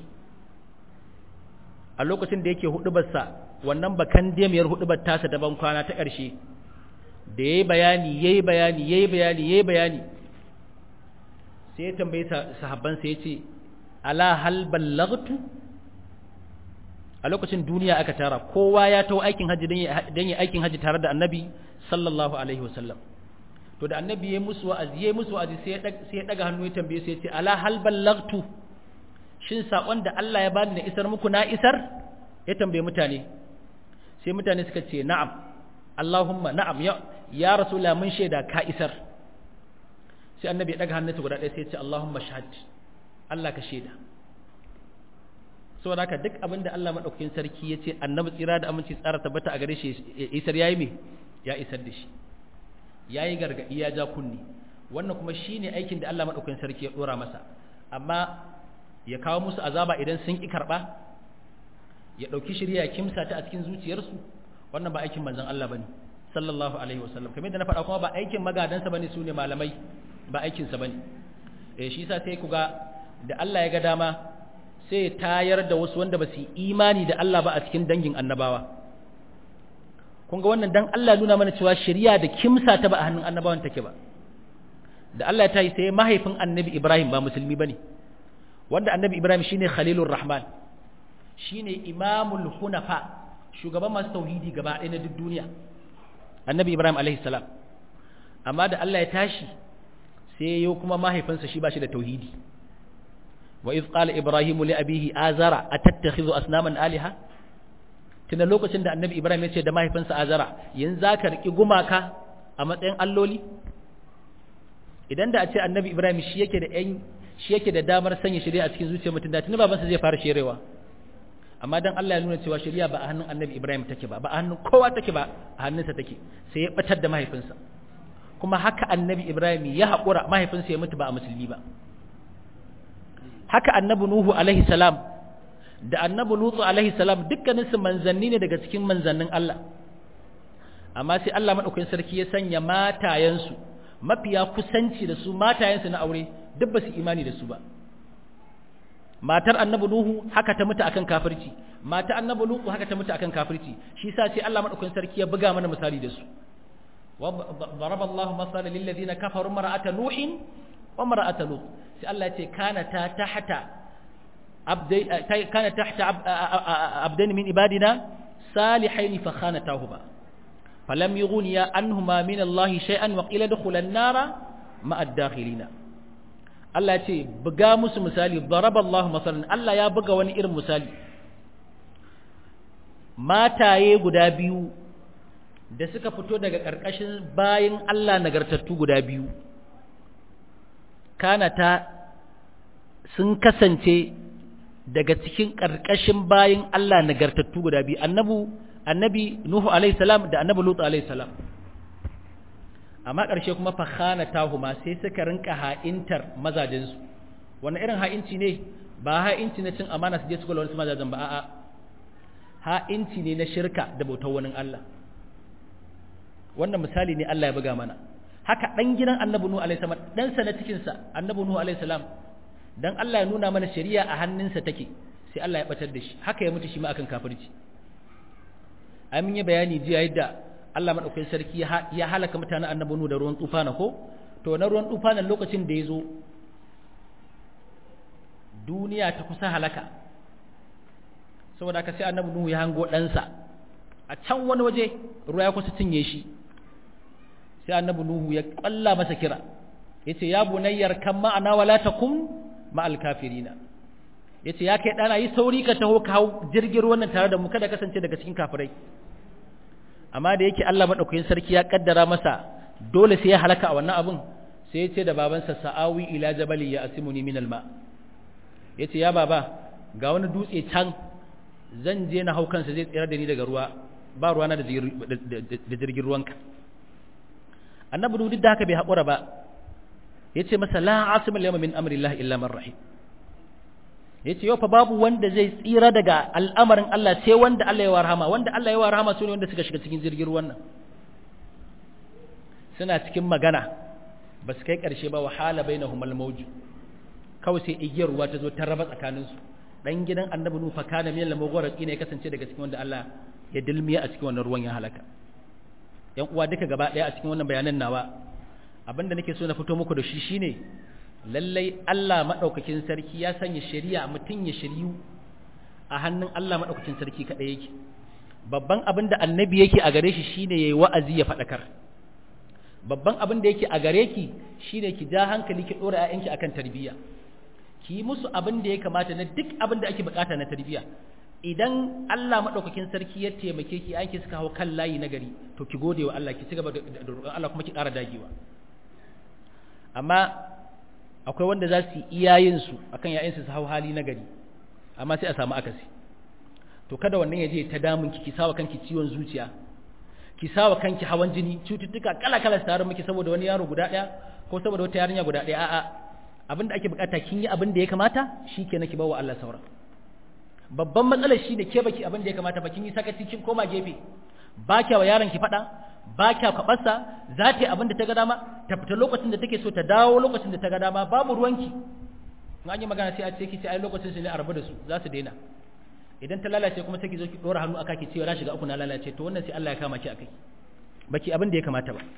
a lokacin da yake hudubarsa wannan bakan demiyar hudubar tasa daban kwana ta ƙarshe da yayi bayani yayi bayani yayi bayani yayi bayani sai ya tambaye sahabban sai ya ce ala hal ballaghtu a lokacin duniya aka tara kowa ya tawo aikin haji dan yi aikin haji tare da annabi sallallahu alaihi wasallam to da annabi ya musu wa'azi ya musu wa'azi sai ya sai ya daga hannu ya tambaye sai ya ce ala hal ballaghtu shin sakon da Allah ya bani na isar muku na isar ya tambaye mutane sai mutane suka ce na'am Allahumma na'am ya ya rasulullah mun shaida ka isar sai annabi ya daga hannunsa guda ɗaya sai ya ce Allahumma shahad Allah ka shaida saboda haka duk abin da Allah madaukakin sarki ya ce annabi tsira da aminci tsara tabbata a gare shi isar yayi me ya isar da shi yayi gargadi ya ja kunni wannan kuma shine aikin da Allah madaukakin sarki ya dora masa amma ya kawo musu azaba idan sun ki karba ya dauki shirya kimsa ta a cikin zuciyarsu wannan ba aikin manzon Allah bane sallallahu alaihi wasallam kamar da na faɗa kuma ba aikin magadansa bane sune malamai ba aikin sa bane eh shi yasa sai ku ga da Allah ya ga dama sai ya tayar da wasu wanda ba su imani da Allah ba a cikin dangin annabawa kun ga wannan dan Allah nuna mana cewa shari'a da kimsa ta ba a hannun annabawan take ba da Allah ya tayi sai mahaifin annabi Ibrahim ba musulmi bane wanda annabi Ibrahim shine Khalilur Rahman shine imamul hunafa shugaban masu tauhidi gaba ɗaya na duk duniya annabi Ibrahim alaihi salam amma da Allah ya tashi sai yau kuma mahaifinsa shi ba shi da tauhidi wa iz qala ibrahimu li abihi azara atattakhidhu asnaman alaha tuna lokacin da annabi ibrahim ya ce da mahaifinsa azara yanzu zaka riki gumaka a matsayin alloli idan da a ce annabi ibrahim shi yake da yan shi yake da damar sanya shari'a a cikin zuciyar mutum da tuni babansa zai fara sherewa amma dan Allah ya nuna cewa shari'a ba a hannun annabi ibrahim take ba ba a hannun kowa take ba a hannunsa take sai ya batar da mahaifinsa kuma haka annabi ibrahim ya haƙura mahaifinsa ya mutu ba a musulmi ba haka annabi Nuhu alaihi salam da annabi Lutu alaihi salam dukkaninsu manzanni ne daga cikin manzannin Allah amma sai Allah madaukakin sarki ya sanya matayensu mafiya kusanci da su matayensu na aure duk ba su imani da su ba matar annabi Nuhu haka ta mutu akan kafirci matar annabi Lutu haka ta mutu akan kafirci shi yasa sai Allah madaukakin sarki ya buga mana misali da su ضرب الله مثلا للذين كفروا امرأة نوح وامرأة لوط sai Allah ce kana ta tahta abdai kana tahta abdan min ibadina salihain fa khanatahuma falam yughniya anhuma min Allah shay'an wa qila dukhulan nara ma ad-dakhilina Allah ce buga musu misali daraba Allah masalan Allah ya buga wani irin misali mataye guda biyu da suka fito daga ƙarƙashin bayin Allah nagartattu guda biyu kana ta sun kasance daga cikin ƙarƙashin bayin Allah nagartattu guda biyu annabu annabi Nuhu alaihi salam da annabi Lut alaihi salam amma ƙarshe kuma fa khanatahuma sai suka rinka ha'intar mazajinsu wannan irin ha'inci ne ba ha'inci na cin amana su je su kula wani mazajen ba a'a ha'inci ne na shirka da bautar wani Allah wannan misali ne Allah ya buga mana haka dan gidan annabi Nuhu alaihi salam dan sa na cikin sa annabi Nuhu alaihi salam dan Allah ya nuna mana shari'a a hannunsa take sai Allah ya batar da shi haka ya mutu shi ma akan kafirci ai mun yi bayani jiya yadda Allah madaukakin sarki ya halaka mutanen annabi Nuhu da ruwan tufana ko to na ruwan tufanan lokacin da ya zo duniya ta kusa halaka saboda haka sai annabi Nuhu ya hango ɗansa a can wani waje ruwa ya kusa cinye shi sai annabi Nuhu ya kwalla masa kira yace ya bunayyar kan ma'ana wala takum ma'al kafirina yace ya kai dana yi sauri ka taho ka hau jirgin ruwan nan tare da mu kada kasance daga cikin kafirai amma da yake Allah madaukakin sarki ya kaddara masa dole sai ya halaka a wannan abun sai ya ce da babansa sa'awi ila jabali ya asimuni min alma yace ya baba ga wani dutse can zan je na hau kansa zai tsira da ni daga ruwa ba ruwana da jirgin ruwanka annabi duk da haka bai haƙura ba ya ce masa la asimul yawma min amrillah illa man rahim ya ce yau fa babu wanda zai tsira daga al'amarin Allah sai wanda Allah ya warhama wanda Allah ya warhama su ne wanda suka shiga cikin jirgin ruwan nan suna cikin magana ba su kai ƙarshe ba wahala bainahum al-mawj kawai sai igiyar ruwa ta zo ta raba tsakaninsu dan gidan annabi nufa kana min al-mughraqi ne kasance daga cikin wanda Allah ya dilmiya a cikin wannan ruwan ya halaka yan uwa duka gaba daya a cikin wannan bayanan nawa abinda nake so na fito muku da shi shine lallai Allah madaukakin sarki ya sanya shari'a mutun ya shiryu a hannun Allah madaukakin sarki kadai yake babban abin da annabi yake a gare shi shine yayi wa'azi ya fadakar babban abin da yake a gare ki shine ki ja hankali ki dora ƴaƴanki akan tarbiyya ki yi musu abin da ya kamata na duk abin da ake bukata na tarbiyya idan Allah madaukakin sarki ya taimake ki aiki suka hau kan layi na gari to ki gode wa Allah ki ci gaba da roƙon Allah kuma ki ƙara dagewa amma akwai wanda za su yi iyayen su akan yayin su hau hali na gari amma sai a samu akasi to kada wannan ya je ta damun ki ki sawa kanki ciwon zuciya ki sawa kanki hawan jini cututtuka kala kala su tare miki saboda wani yaro guda ɗaya ko saboda wata yarinya guda ɗaya a'a abin da ake bukata kin yi abin da ya kamata shikenan ki bawa Allah sauran babban matsalar shi ne ke baki abin da ya kamata ba kin yi sakaci kin koma gefe ba kya wa yaron ki fada ba kya kwabarsa za ta yi abin da ta ga dama ta fita lokacin da take so ta dawo lokacin da ta ga dama babu ruwanki in an yi magana sai a ce ki ce ai lokacin su ne a rabu da su za su daina idan ta lalace kuma sai ki zo ki dora hannu aka ki ce na shiga uku na lalace to wannan sai Allah ya kama ki akai baki abin da ya kamata ba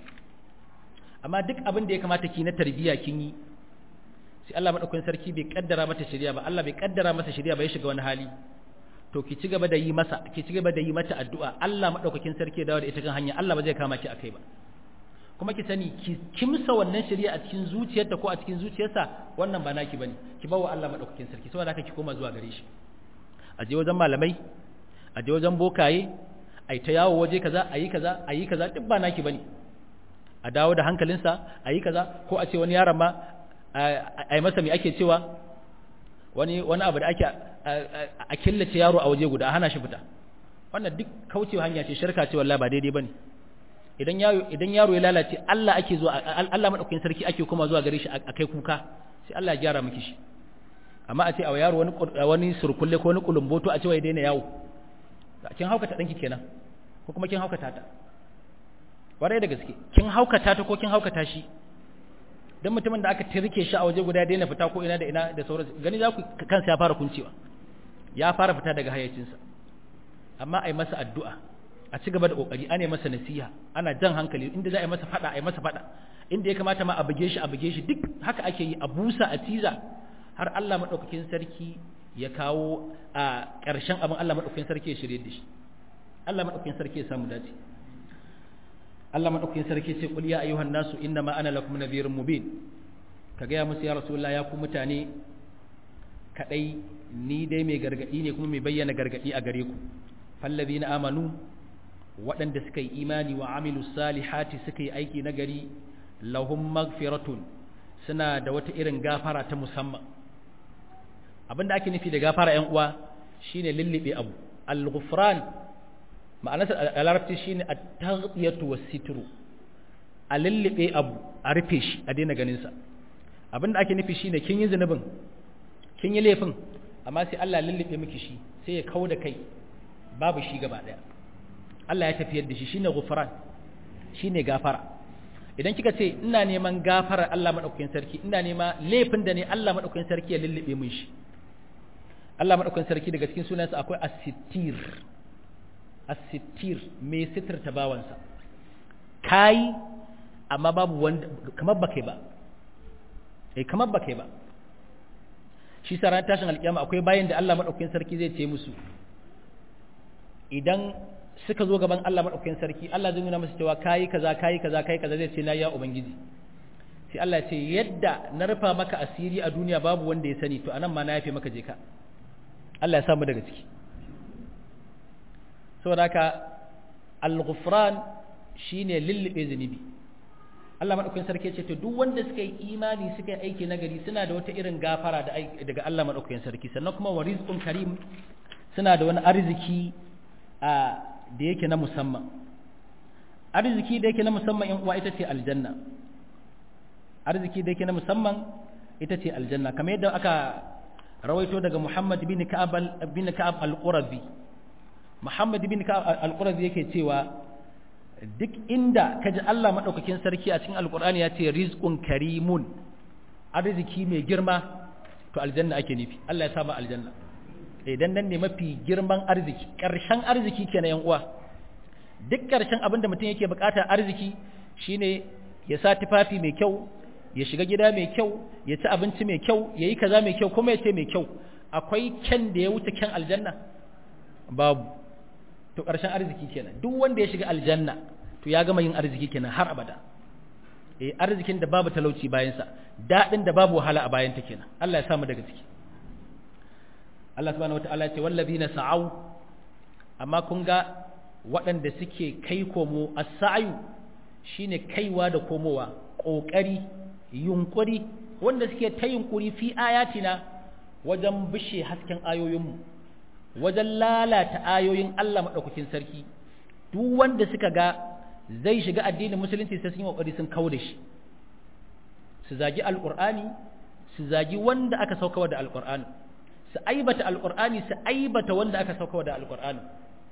amma duk abin da ya kamata ki na tarbiyya kin yi sai Allah madaukakin sarki bai kaddara mata shari'a ba Allah bai kaddara masa shari'a ba ya shiga wani hali to ki ci gaba da yi masa ki ci gaba da yi mata addu'a Allah madaukakin sarki ya dawo da ita kan hanya Allah ba zai kama ki akai ba kuma ki sani ki kimsa wannan shari'a a cikin zuciyarta ko a cikin zuciyarsa wannan ba naki bane ki bawa Allah madaukakin sarki saboda haka ki koma zuwa gare shi a je wajen malamai a je wajen bokaye ai ta yawo waje kaza ayi kaza ayi kaza duk ba naki bane a dawo da hankalinsa ayi kaza ko a ce wani yaron ma a yi masa mai ake cewa wani wani abu da ake a killace yaro a waje guda a hana shi fita wannan duk kaucewa hanya ce shirka ce wallahi ba daidai bane idan yaro idan yaro ya lalace Allah ake zuwa Allah madaukakin sarki ake kuma zuwa gare shi a kai kuka sai Allah ya gyara miki shi amma a ce a yaro wani wani surkulle ko wani kulumboto a ce wai daina yawo kin haukata danki kenan ko kuma kin haukata ta warai da gaske kin haukata ta ko kin haukata shi dan mutumin da aka tirke shi a waje guda daina fita ko ina da ina da sauransu gani za ku kansa ya fara kuncewa ya fara fita daga hayyacinsa amma ai masa addu'a a ci gaba da kokari ana masa nasiha ana jan hankali inda za a yi masa fada a yi masa fada inda ya kamata ma a buge shi a buge shi duk haka ake yi a busa a tiza har Allah madaukakin sarki ya kawo a ƙarshen abin Allah madaukakin sarki ya shirye da shi Allah madaukakin sarki ya samu dace Allah madaukakin sarki ce kul ya ayyuhan nasu inna ma ana lakum nadhirun mubin ka ga ya musu ya rasulullah ya ku mutane kadai ni dai mai gargadi ne kuma mai bayyana gargadi a gare ku fallazina amanu waɗanda suka yi imani wa amilu salihati suka yi aiki na gari lahum magfiratun suna da wata irin gafara ta musamman abinda ake nufi da gafara ƴan uwa shine lullube abu al-ghufran ma'anarsa a larabci shine at-taghyatu was-sitru a lullube abu a rufe shi a daina ganin sa abinda ake nufi shine kin yi zunubin kin yi laifin amma sai Allah lullube miki shi sai ya kauda kai babu shi gaba daya Allah ya tafiyar da shi shine ghufran shine gafara idan kika ce ina neman gafara Allah madaukakin sarki ina nema laifin da ne Allah madaukakin sarki ya lullube min shi Allah madaukakin sarki daga cikin sunansa akwai as-sittir as-sittir mai sitirta bawansa kai amma babu wanda kamar ba kai ba eh kamar ba kai ba shi sa ran tashin alkiyama akwai bayan da Allah madaukakin sarki zai ce musu idan suka zo gaban Allah madaukakin sarki Allah zai nuna musu cewa kai kaza kai kaza kai kaza zai ce na ya ubangiji sai Allah ya ce yadda na rufa maka asiri a duniya babu wanda ya sani to anan ma na yafe maka je ka Allah ya samu daga ciki saboda haka al-ghufran shine lullube zunubi Allah madaukakin sarki ya ce to duk wanda suka yi imani suka yi aiki nagari suna da wata irin gafara da daga Allah madaukakin sarki sannan kuma wa rizqun karim suna da wani arziki a da yake na musamman arziki da yake na musamman in uwa ita ce aljanna arziki da yake na musamman ita ce aljanna kamar yadda aka rawaito daga Muhammad bin Ka'ab bin Ka'ab al-Qurazi Muhammad bin Ka'ab al-Qurazi yake cewa duk inda kaji Allah madaukakin sarki a cikin alqur'ani ya ce rizqun karimun arziki mai girma to aljanna ake nufi Allah ya saba aljanna idan nan ne mafi girman arziki ƙarshen arziki kenan yan uwa duk ƙarshen abin da mutum yake bukata arziki shine ya sa tufafi mai kyau ya shiga gida mai kyau ya ci abinci mai kyau ya yi kaza mai kyau kuma ya ce mai kyau akwai kyan da ya wuce kyan aljanna babu to ƙarshen arziki kenan duk wanda ya shiga aljanna to ya gama yin arziki kenan har abada eh arzikin da babu talauci bayansa daɗin da babu wahala a bayanta kenan Allah ya samu daga ciki Allah subhanahu wataala ya ce wallazina sa'au amma kun ga waɗanda suke kai komo as-sa'yu shine kaiwa da komowa kokari yunkuri wanda suke ta yunkuri fi ayatina wajen bishe hasken ayoyinmu wajen lalata ayoyin Allah madaukakin sarki duk wanda suka ga zai shiga addinin musulunci sai sun yi kokari sun kawo da shi su zagi alqur'ani su zagi wanda aka saukawa da alqur'ani su aibata alƙur'ani su aibata wanda aka sauka da alƙur'ani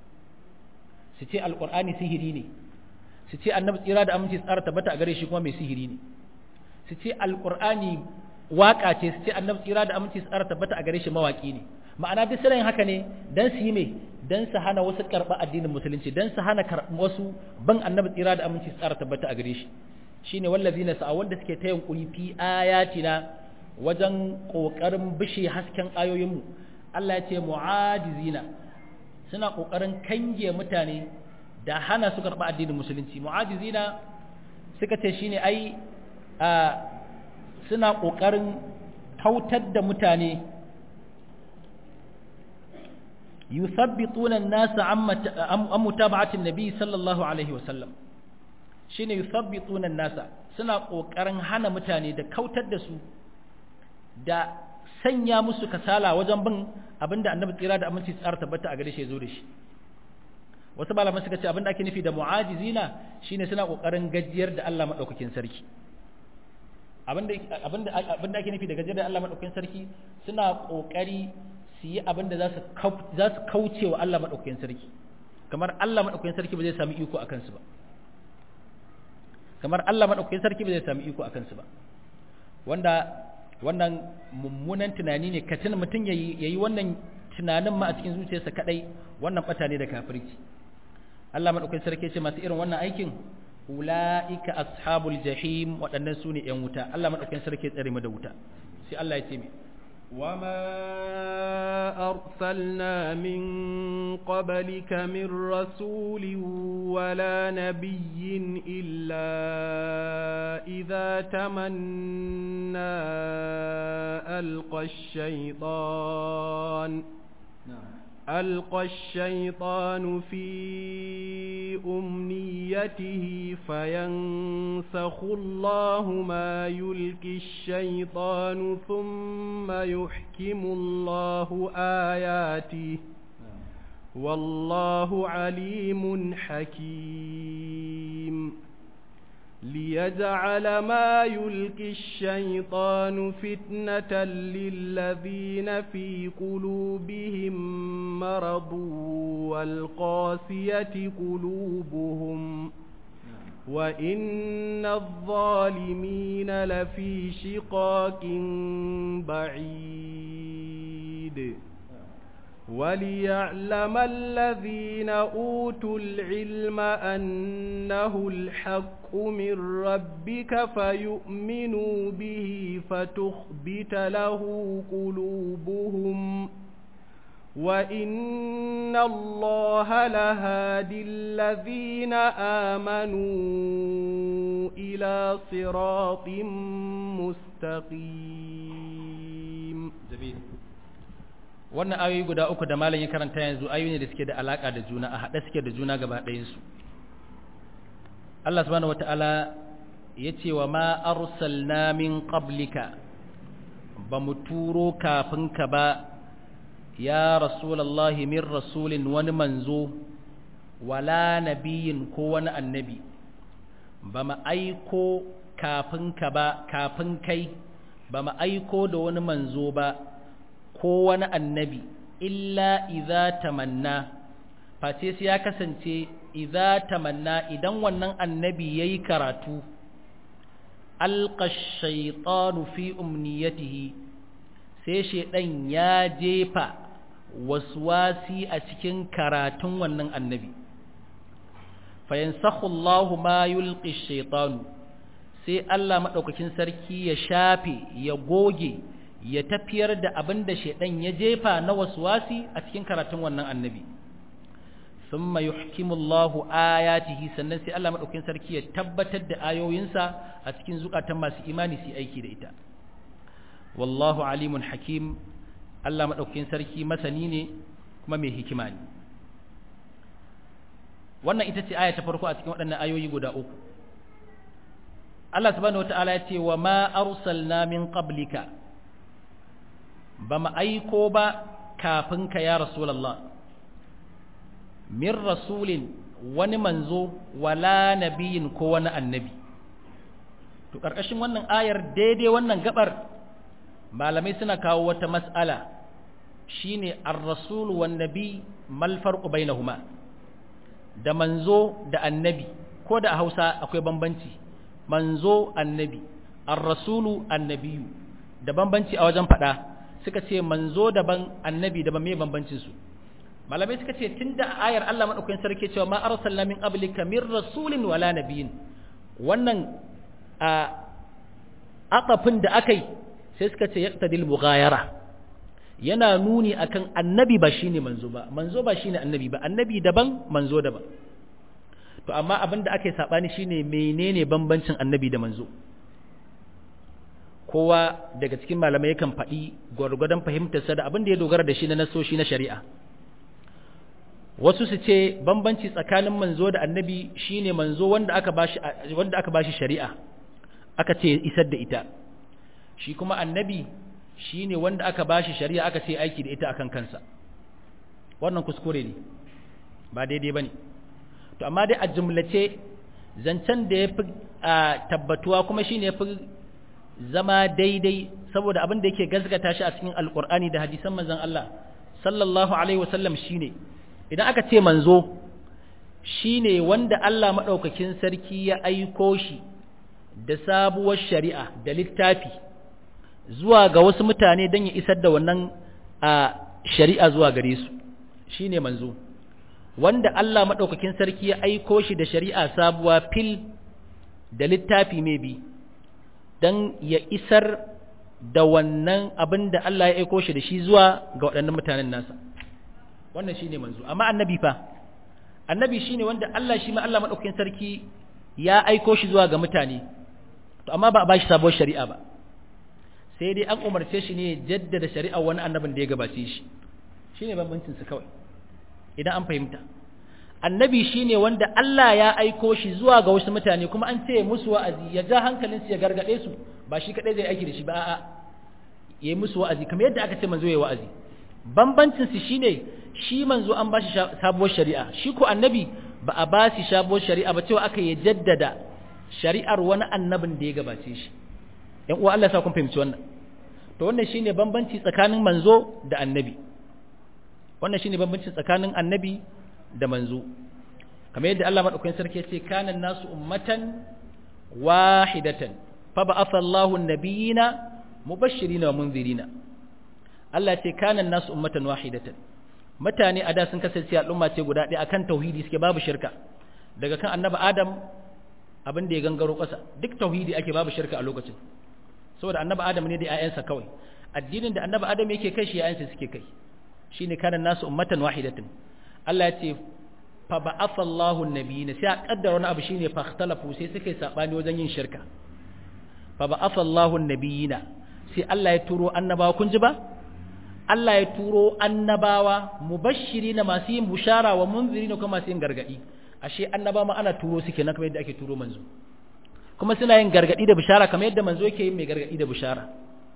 su ce alƙur'ani sihiri ne su ce annabi tsira da aminci tsara tabbata a gare shi kuma mai sihiri ne su ce alƙur'ani waƙa ce su ce annabi tsira da aminci tsara tabbata a gare shi mawaƙi ne ma'ana duk suna yin haka ne dan su yi me dan su hana wasu karɓa addinin musulunci dan su hana wasu ban annabi tsira da aminci tsara tabbata a gare shi shine wallazina sa'a wanda suke ta yunkuri fi ayatina wajen ƙoƙarin bishe hasken ayoyinmu Allah ya ce mu'ajizina suna ƙoƙarin kange mutane da hana su karɓa addinin musulunci mu'ajizina suka ce shine ai suna ƙoƙarin kautar da mutane yuthabbituna an-nasa an mutaba'atin nabi sallallahu alaihi wasallam shine yuthabbituna an-nasa suna ƙoƙarin hana mutane da kautar da su da sanya musu kasala wajen bin abinda annabi tsira da aminci tsara tabbata a gare shi zo da shi wasu malaman suka ce abinda ake nufi da mu'ajizina shine suna kokarin gajiyar da Allah madaukakin sarki abinda abinda abinda ake nufi da gajiyar da Allah madaukakin sarki suna kokari su yi abinda za su za su kauce wa Allah madaukakin sarki kamar Allah madaukakin sarki ba zai sami iko akan su ba kamar Allah madaukakin sarki ba zai sami iko akan su ba wanda wannan mummunan tunani ne katin mutum ya yi wannan tunanin ma a cikin zuciyarsa kadai wannan bata ne da kafirci Allah madaukakin sarki ce masu irin wannan aikin ulaika ashabul jahim waɗannan su ne yan wuta Allah madaukakin sarki tsare mu da wuta sai Allah ya ce mi وما أرسلنا من قبلك من رسول ولا نبي إلا إذا تمنى ألقى الشيطان ألقى الشيطان في أمنيته فينسخ الله ما يلقي الشيطان ثم يحكم الله آياته والله عليم حكيم ليجعل ما يلقي الشيطان فتنة للذين في قلوبهم مرض والقاسية قلوبهم وإن الظالمين لفي شقاق بعيد وليعلم الذين أوتوا العلم أنه الحق من ربك فيؤمنوا به فتخبت له قلوبهم وإن الله لهادي الذين آمنوا إلى صراط مستقيم جميل wannan ayoyi guda uku da malam ya karanta yanzu ayoyi ne da suke da alaka da juna a haɗe suke da juna gaba ɗayansu Allah subhanahu wata'ala ya ce wa ma arsalna min qablika ba mu turo kafin ka ba ya rasulallahi min rasulin wani manzo wala nabiyin ko wani annabi ba mu aiko kafin ka ba kafin kai ba mu aiko da wani manzo ba ko wani annabi illa idza tamanna face sai ya kasance idza tamanna idan wannan annabi yayi karatu alqa shaytanu fi umniyatihi sai shedan ya jefa waswasi a cikin karatun wannan annabi fayansakhu Allahu ma yulqi shaytanu sai Allah madaukakin sarki ya shafe ya goge ya tafiyar da abin da shaidan ya jefa na waswasi a cikin karatun wannan annabi thumma yuhkimullahu ayatihi sannan sai Allah madaukakin sarki ya tabbatar da ayoyinsa a cikin zukatan masu imani su aiki da ita wallahu alimun hakim Allah madaukakin sarki masani ne kuma mai hikima ne wannan ita ce aya ta farko a cikin waɗannan ayoyi guda uku Allah subhanahu wataala ya ce wa ma arsalna min qablika ba mu aiko ba kafin ka ya rasulallah min rasulin wani manzo wala nabiyin ko wani annabi to ƙarƙashin wannan ayar daidai wannan gabar malamai suna kawo wata mas'ala shine ar-rasul wan nabi mal farqu bainahuma da manzo da annabi ko da a Hausa akwai bambanci manzo annabi ar-rasulu annabiyu da bambanci a wajen faɗa suka ce manzo daban annabi daban me bambancin su malamai suka ce tunda ayar Allah madaukakin sarki cewa ma arsalna min qablika min rasulin wala nabiyyin wannan a aqafin da akai sai suka ce yaqtadil mughayara yana nuni akan annabi ba shine manzo ba manzo ba shine annabi ba annabi daban manzo daban to amma abin da ake sabani shine menene bambancin annabi da manzo kowa daga cikin malamai yakan faɗi gwargwadon fahimtarsa da abin da ya dogara da shi na nasoshi na shari'a wasu su ce bambanci tsakanin manzo da annabi shine manzo wanda aka bashi wanda aka bashi shari'a aka ce isar da ita shi kuma annabi shine wanda aka bashi shari'a aka ce aiki da ita akan kansa wannan kuskure ne ba daidai bane to amma dai a jumlace zancen da yafi tabbatuwa kuma shine yafi zama daidai saboda abin da yake gazgata shi a cikin alkur'ani da hadisan manzon Allah sallallahu alaihi wasallam shine idan aka ce manzo shine wanda Allah madaukakin sarki ya aiko shi da sabuwar shari'a da littafi zuwa ga wasu mutane don ya isar da wannan a shari'a zuwa gare su shine manzo wanda Allah madaukakin sarki ya aiko shi da shari'a sabuwa fil da littafi mai bi don ya isar da wannan abin da Allah ya aiko shi da shi zuwa ga waɗannan mutanen nasa wannan shi ne manzo amma annabi fa annabi shi ne wanda Allah shi ma Allah maɗaukakin sarki ya aiko shi zuwa ga mutane to amma ba a ba shi sabuwar shari'a ba sai dai an umarce shi ne jaddada shari'a wani annabin da ya gabace shi shi ne bambancinsu kawai idan an fahimta annabi shine wanda Allah ya aiko shi zuwa ga wasu mutane kuma an ce musu wa'azi ya ja hankalin su ya gargade su ba shi kadai zai aiki da shi ba a'a yayi musu wa'azi kamar yadda aka ce manzo yayi wa'azi bambancin su shine shi manzo an ba shi sabuwar shari'a shi ko annabi ba a ba shi sabuwar shari'a ba cewa aka ya jaddada shari'ar wani annabin da ya gabace shi yan uwa Allah ya sa kun fahimci wannan to wannan shine bambanci tsakanin manzo da annabi wannan shine bambanci tsakanin annabi da manzo kamar yadda Allah madaukakin sarki yace kana nasu ummatan wahidatan fa ba'atha Allahu an-nabiyina mubashshirina wa munzirina Allah yace kana nasu ummatan wahidatan mutane a da sun kasance al'umma ce guda ɗaya akan tauhidi suke babu shirka daga kan annabi Adam abin da ya gangaro ƙasa duk tauhidi ake babu shirka a lokacin saboda annabi Adam ne da 'ya'yansa kawai addinin da annabi Adam yake kai shi 'ya'yansa suke kai shine kana nasu ummatan wahidatan Allah ya ce fa ba'atha Allahu an-nabiyina sai a kaddara wani abu shine fa ikhtalafu sai suka yi sabani wajen yin shirka fa ba'atha Allahu an-nabiyina sai Allah ya turo annabawa kun ji ba Allah ya turo annabawa mubashirina masu yin bushara wa munzirina kuma masu yin gargadi ashe annaba ma ana turo suke na kamar yadda ake turo manzo kuma suna yin gargadi da bushara kamar yadda manzo yake yin mai gargadi da bushara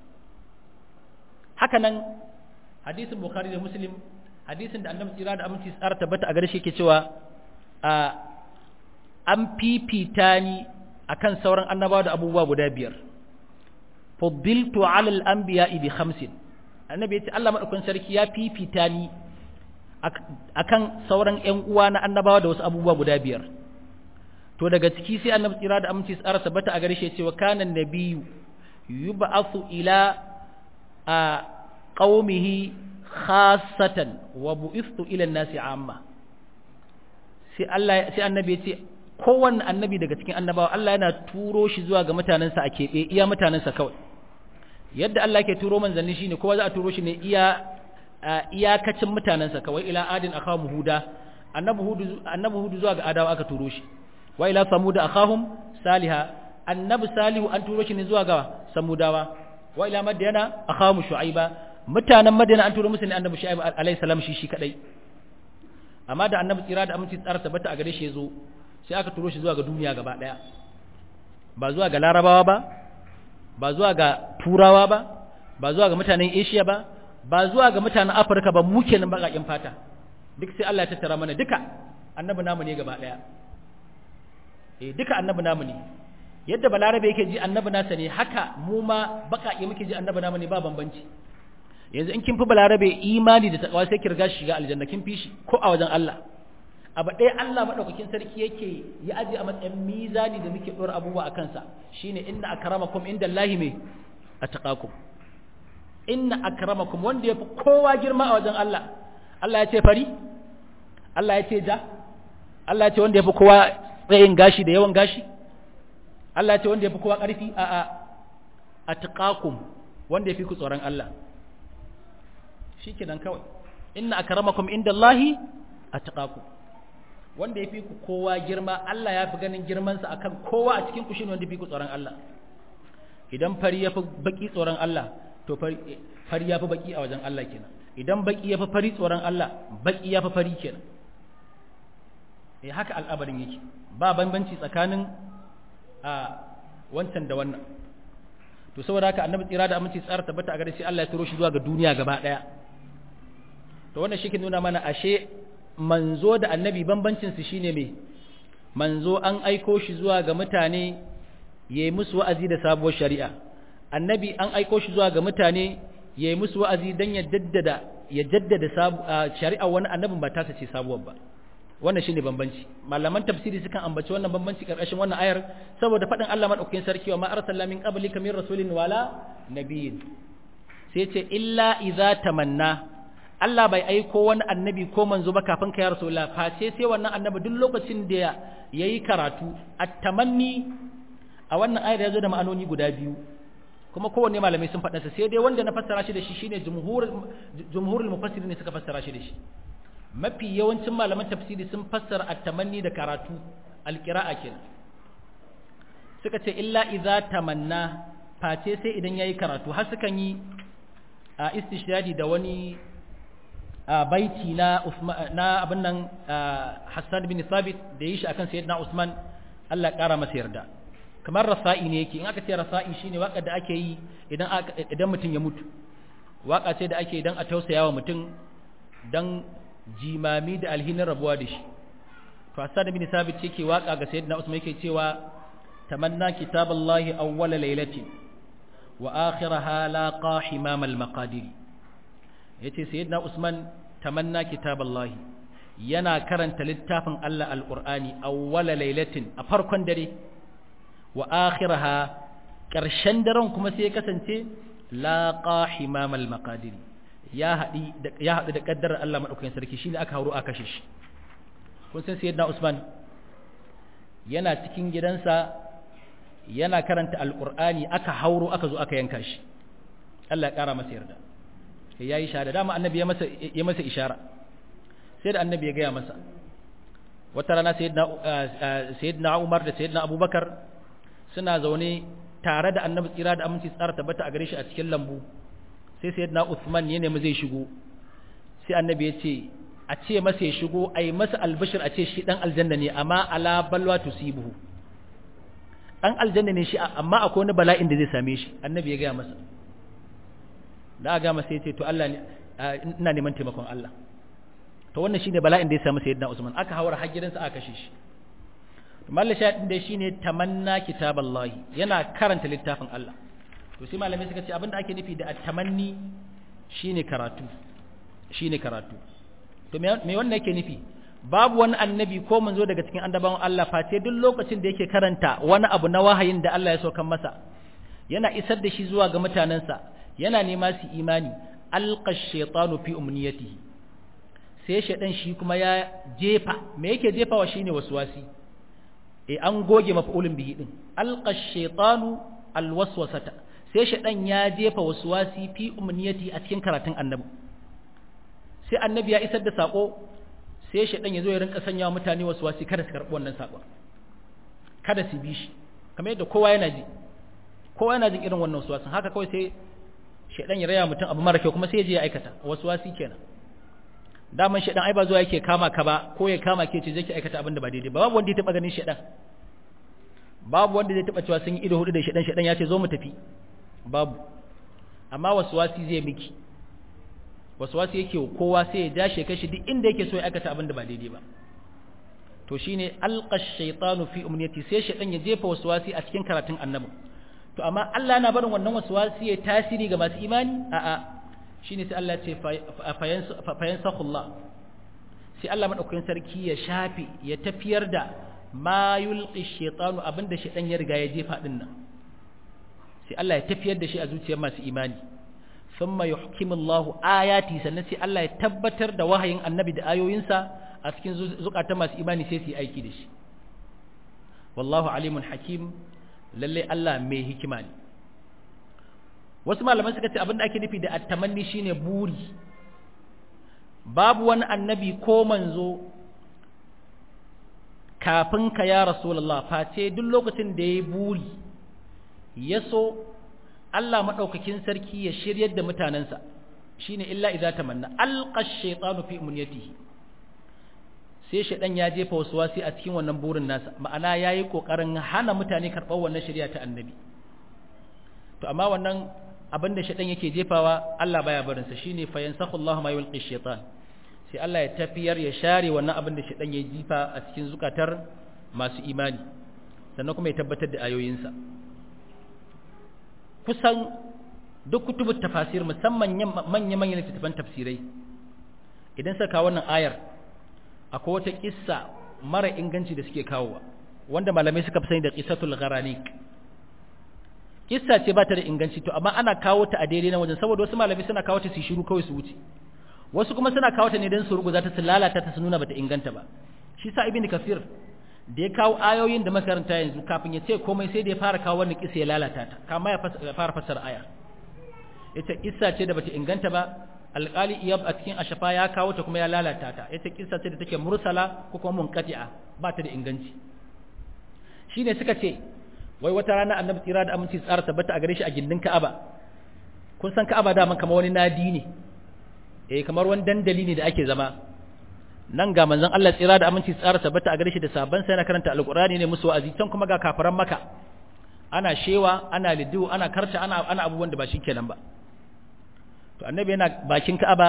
haka nan hadisin bukhari da muslim hadisin da annabi tsira da aminci tsara tabbata a gare shi yake cewa a an fifita ni akan sauran annabawa da abubuwa guda biyar fuddiltu ala al-anbiya'i bi khamsin annabi yace Allah madaukakin sarki ya fifita ni akan sauran ƴan uwa na annabawa da wasu abubuwa guda biyar to daga ciki sai annabi tsira da aminci tsara tabbata a gare shi yace wa kana nabiyyu yub'athu ila a qaumihi khassatan wa bu'ithtu ila an-nasi amma sai Allah sai annabi yace kowanne annabi daga cikin annabawa Allah yana turo shi zuwa ga mutanensa a keɓe iya mutanensa kawai yadda Allah ke turo manzanni shine kowa za a turo shi ne iya iyakacin mutanensa kawai ila adin akhahum huda annabi hudu annabi hudu zuwa ga adawa aka turo shi wa ila samud akhahum saliha annabi salihu an turo shi ne zuwa ga samudawa wa ila madyana akhahum shu'aiba mutanen madyana an turo musu ne annabi shu'aib alayhi salam shi shi kadai amma da annabi tsira da aminci tsara tabbata a gare shi yazo sai aka turo shi zuwa ga duniya gaba daya ba zuwa ga larabawa ba ba zuwa ga turawa ba ba zuwa ga mutanen asia ba ba zuwa ga mutanen afirka ba mu kenan baƙaƙen fata duk sai Allah ya tattara mana duka annabi namu ne gaba daya eh duka annabi namu ne yadda balarabe yake ji annabi nasa ne haka mu ma baƙaƙe muke ji annabi namu ne ba bambanci yanzu in kin fi balarabe imani da takawa sai ki riga shi shiga aljanna kin fi shi ko a wajen Allah abu ɗaya Allah maɗaukakin sarki yake ya aje a matsayin mizani da muke ɗora abubuwa a kansa shine inna akramakum inda Allahi mai a taƙakum inna akramakum wanda ya fi kowa girma a wajen Allah Allah ya ce fari Allah ya ce ja Allah ya ce wanda ya fi kowa tsayin gashi da yawan gashi Allah ya ce wanda ya fi kowa ƙarfi a a a taƙakum wanda ya fi ku tsoron Allah shi kenan kawai inna akramakum inda Allahi a taƙakum wanda ya fi ku kowa girma Allah ya fi ganin girmansa a kan kowa a cikin ku shi wanda fi ku tsoron Allah idan fari ya fi baki tsoron Allah to fari ya fi baki a wajen Allah kenan idan baki ya fi fari tsoron Allah baki ya fi fari kenan eh haka al'abarin yake ba bambanci tsakanin a wancan da wannan to saboda haka annabi tsira da aminci tsara tabbata a gare shi Allah ya turo shi zuwa ga duniya gaba daya to wannan shi ke nuna mana ashe manzo da annabi bambancinsu shine me manzo an aiko shi zuwa ga mutane yayi musu wa'azi da sabuwar shari'a annabi an aiko shi zuwa ga mutane yayi musu wa'azi dan ya jaddada ya jaddada shari'a wani annabin ba tasa ce sabuwar ba wannan shine bambanci malaman tafsiri sukan ambaci wannan bambanci karkashin wannan ayar saboda faɗin Allah madaukakin sarki wa ma arsalna min qablika min rasulin wala nabiyyin sai ce illa idza tamanna Allah bai aiko wani annabi ko manzo ba kafin ka ya rasulullah face sai wannan annabi duk lokacin da yayi karatu at-tamanni a wannan ayar yazo da ma'anoni guda biyu kuma kowanne malamai sun faɗa sai dai wanda na fassara shi da shi shine jumhur jumhurul mufassirin ne suka fassara shi da shi mafi yawancin malaman tafsiri sun fassara at-tamanni da karatu al-qira'a kenan suka ce illa idza tamanna face sai idan yayi karatu har sukan yi a istishdadi da wani a baiti na na abin nan Hassan bin Thabit da yi shi akan Sayyidina Usman Allah ya kara masa yarda kamar rasa'i ne yake in aka ce rasa'i shine waka da ake yi idan idan mutum ya mutu waka ce da ake idan a tausaya wa mutum dan jimami da alhinin rabuwa da shi to Hassan bin Thabit yake waka ga Sayyidina Usman yake cewa tamanna kitaballahi awwala laylatin wa akhiraha laqa himam al-maqadir yace Sayyidina Usman tamanna kitaballahi yana karanta littafin Allah al-Qur'ani awwala laylatin a farkon dare wa akhiraha ƙarshen daren kuma sai ya kasance laqa himam al-maqadir ya haɗi ya haɗu da ƙaddarar Allah maɗaukakin sarki shine aka hauro aka kashe shi kun san sayyidina Usman yana cikin gidansa yana karanta alqur'ani aka hauro aka zo aka yanka shi Allah ya ƙara masa yarda sai yayi shahada dama annabi ya masa ya masa ishara sai da annabi ya gaya masa wata rana sayyidina sayyidina Umar da sayyidina Abubakar suna zaune tare da annabi tsira da aminci tsara tabbata a gare shi a cikin lambu sai sayyidina Uthman ya nemi zai shigo sai annabi ya ce a ce masa ya shigo ai masa albashir a ce shi dan aljanna ne amma ala balwa tusibuhu dan aljanna ne shi amma akwai wani bala'in da zai same shi annabi ya gaya masa da ga masa ya ce to Allah ne ina neman taimakon Allah to wannan shine bala'in da ya samu sayyidina Usman aka hawar har gidansa aka kashe shi mallan shahidin da shine tamanna kitaballahi yana karanta littafin Allah to sai malamai suka ce abinda ake nufi da at-tamanni shine karatu shine karatu to me wannan yake nufi babu wani annabi ko manzo daga cikin annabawan Allah face duk lokacin da yake karanta wani abu na wahayin da Allah ya saukan masa yana isar da shi zuwa ga mutanensa yana nema su imani alqa shaytanu fi umniyatihi sai shaydan shi kuma ya jefa me yake jefawa shine waswasi e an goge maf'ulun bihi din alqa shaytanu alwaswasata sai shaydan ya jefa waswasi fi umniyati a cikin karatun annabi sai annabi ya isar da sako sai shaydan ya zo ya rinka sanya mutane waswasi kada su karbi wannan sako kada su bi shi kamar yadda kowa yana ji kowa yana jin irin wannan waswasin haka kawai sai shaydan ya raya mutum abu mara kyau kuma sai ya je ya aikata waswasi kenan daman shaydan ai ba zuwa yake kama ka ba ko ya kama ke ce je ki aikata abin da ba daidai ba babu wanda ya taba ganin shaydan babu wanda zai taba cewa sun yi ido hudu da shaydan shaydan ya ce zo mu tafi babu amma waswasi zai miki waswasi yake kowa sai ya dashe kashi duk inda yake so ya aikata abin da ba daidai ba to shine alqa shaytanu fi umniyati sai shaydan ya jefa waswasi a cikin karatun annabi to amma Allah yana barin wannan waswasi ya tasiri ga masu imani a'a shine sai Allah ce fayansakhullah sai Allah madaukakin sarki ya shafi ya tafiyar da ma yulqi shaytanu abinda shaytan ya riga ya jefa din nan sai Allah ya tafiyar da shi a zuciyar masu imani thumma yuhkimullahu ayati sannan sai Allah ya tabbatar da wahayin annabi da ayoyinsa a cikin zukatan masu imani sai su yi aiki da shi wallahu alimun hakim lalle Allah mai hikima ne wasu malaman suka ce abinda ake nufi da attamanni shine buri babu wani annabi ko manzo kafin ka ya rasulullah face duk lokacin da yayi buri ya so Allah madaukakin sarki ya shiryar da mutanansa shine illa idza tamanna alqa ash-shaytanu fi umniyatihi sai shaydan ya jefa waswasi a cikin wannan burin nasa ma'ana yayi kokarin hana mutane karɓar wannan shari'a ta annabi to amma wannan abin da shaitan yake jefawa Allah baya barin sa shine fa yansakhu Allah ma yulqi shaitan sai Allah ya tafiyar ya share wannan abin da shaitan ya jifa a cikin zukatar masu imani sannan kuma ya tabbatar da ayoyinsa kusan duk kutubut tafasir musamman manya manyan littattafan tafsirai idan suka kawo wannan ayar akwai wata kissa mara inganci da suke kawowa wanda malamai suka fi sani da qissatul gharanik kissa ce ba ta da inganci to amma ana kawo ta a daidai na wajen saboda wasu malamai suna kawo ta su shiru kawai su wuce wasu kuma suna kawo ta ne don su ruguza ta su lalata ta su nuna bata inganta ba shi sa ibn kafir da ya kawo ayoyin da makaranta yanzu kafin ya ce komai sai da ya fara kawo wannan kissa ya lalata ta kama ya fara fassara aya yace kissa ce da bata inganta ba alƙali iyab a cikin ashafa ya kawo ta kuma ya lalata ta yace kissa ce da take mursala ko kuma munqati'a ba ta da inganci shine suka ce wai wata rana annabi tsira da aminci tsara tabbata a gare shi a gindin Ka'aba kun san Ka'aba da man kamar wani nadi ne eh kamar wani dandali ne da ake zama nan ga manzon Allah tsira da aminci tsara tabbata a gare shi da sabban sai na karanta alqur'ani ne musu wa'azi can kuma ga kafiran maka ana shewa ana lidu ana karta ana ana abubuwan da ba kenan ba to annabi yana bakin Ka'aba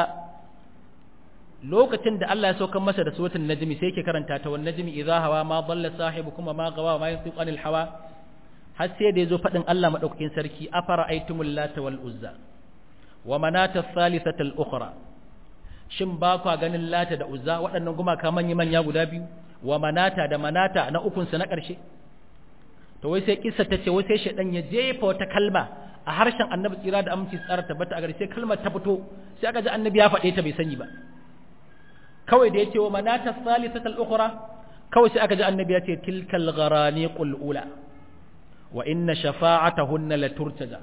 lokacin da Allah ya saukar masa da suratul najmi sai yake karanta ta wan najmi idha hawa ma dalla sahibukum ma gawa ma yantiqu anil hawa har sai da yazo fadin Allah madaukakin sarki afara aitumul lata wal uzza wa manata thalithata al ukhra shin ba kwa ganin lata da uzza waɗannan gumaka manya manya guda biyu wa manata da manata na ukun sa na ƙarshe to wai sai kissa tace wai sai shedan ya jefa wata kalma a harshen annabi tsira da aminci tsara tabbata a gare sai kalmar ta fito sai aka ji annabi ya faɗe ta bai sani ba kawai da yace wa manata thalithata al-ukhra kawai sai aka ji annabi ya ce tilkal gharani qul ula wa inna shafa'atahunna la turtaja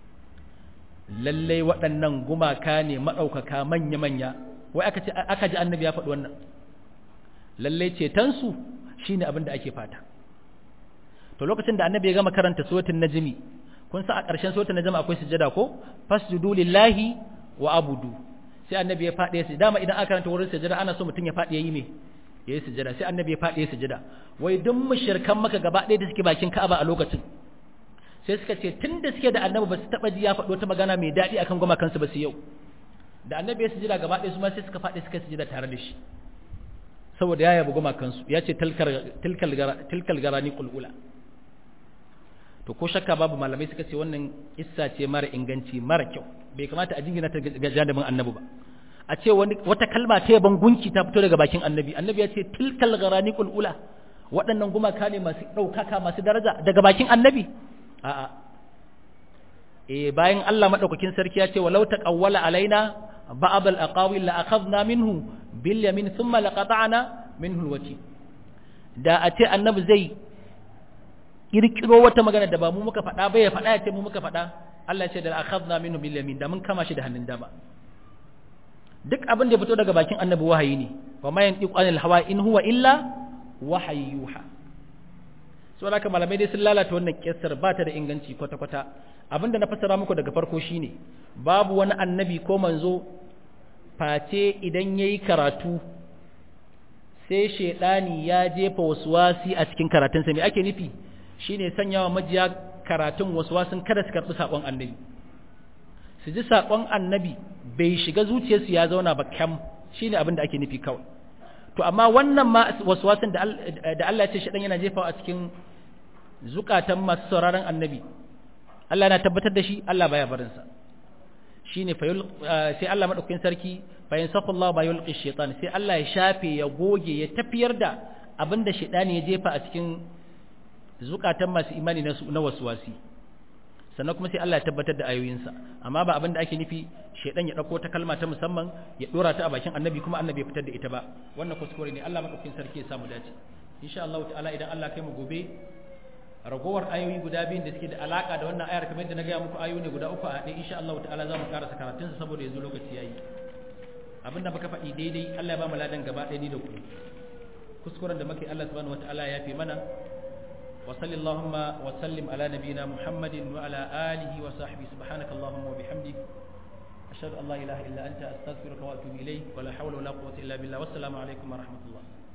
lalle waɗannan gumaka ne madaukaka manya manya wai aka ce aka ji annabi ya faɗi wannan lalle cetan su shine abin da ake fata to lokacin da annabi ya gama karanta suratul najmi kun sa a ƙarshen suratul najmi akwai sujada ko fasjudu lillahi wa abudu sai annabi ya faɗi su dama idan aka karanta wurin sujada ana so mutum ya faɗi yayi me yayi sujada sai annabi ya faɗi sujada wai duk mushrikan maka gaba ɗaya da suke bakin Ka'aba a lokacin sai suka ce tunda suke da annabi ba su taba ji ya faɗo ta magana mai daɗi akan goma kansu ba su yau da annabi ya sujada gaba ɗaya su ma sai suka faɗi suka sujada tare da shi saboda ya yabi goma kansu ya ce tilkal tilkal garani qulula to ko shakka babu malamai suka ce wannan issa ce mara inganci mara kyau bai kamata a jingina ta ga janibin annabi ba a ce wani wata kalma ta yaban gunki ta fito daga bakin annabi annabi ya ce tilkal gharani ula waɗannan gumaka ne masu ɗaukaka masu daraja daga bakin annabi a'a eh bayan Allah madaukakin sarki ya ce walau taqawwala alaina ba'd al-aqawil la akhadna minhu bil yamin thumma laqata'na minhu al-wati da a ce annabi zai kirkiro wata magana da ba mu muka faɗa ba ya faɗa ya ce mu muka faɗa Allah ya ce da akhadna minhu bil yamin da mun kama shi da hannun dama duk abin da ya fito daga bakin annabi wahayi ne wa ma yantiqu anil hawa in huwa illa wahayyuha so haka malamai dai sun lalata wannan kissar ba ta da inganci kwata kwata abinda na fassara muku daga farko shine babu wani annabi ko manzo face idan yayi karatu sai shedani ya jefa waswasi a cikin karatunsa me ake nufi shine sanyawa majiya karatun waswasin kada su karɓi saƙon annabi su ji saƙon annabi bai shiga zuciyarsu ya zauna ba kyam shine abin da ake nufi kawai to amma wannan ma waswasin da Allah ya ce shi yana jefawa a cikin zukatan masu sauraron annabi Allah yana tabbatar da shi Allah baya barin sa shine sai Allah madaukakin sarki bayan safallahu ba yulqi shaytan sai Allah ya shafe ya goge ya tafiyar da abinda shaytani ya jefa a cikin zukatan masu imani na waswasi sannan kuma sai Allah ya tabbatar da ayoyinsa amma ba abin da ake nufi shedan ya dauko ta kalma ta musamman ya dora ta a bakin annabi kuma annabi ya fitar da ita ba wannan kuskure ne Allah madaukakin sarki ya samu dace insha Allah ta'ala idan Allah kai mu gobe ragowar ayoyi guda biyun da suke da alaka da wannan ayar kamar yadda na gaya muku ayoyi ne guda uku a haɗe insha Allah ta'ala za mu karasa karatunsa saboda yanzu lokaci yayi abinda muka faɗi daidai Allah ya ba mu ladan gaba ɗaya ni da ku kuskuren da muke Allah subhanahu wataala ya fi mana وصل اللهم وسلم على نبينا محمد وعلى آله وصحبه سبحانك اللهم وبحمدك أشهد أن لا إله إلا أنت أستغفرك وأتوب إليك ولا حول ولا قوة إلا بالله والسلام عليكم ورحمة الله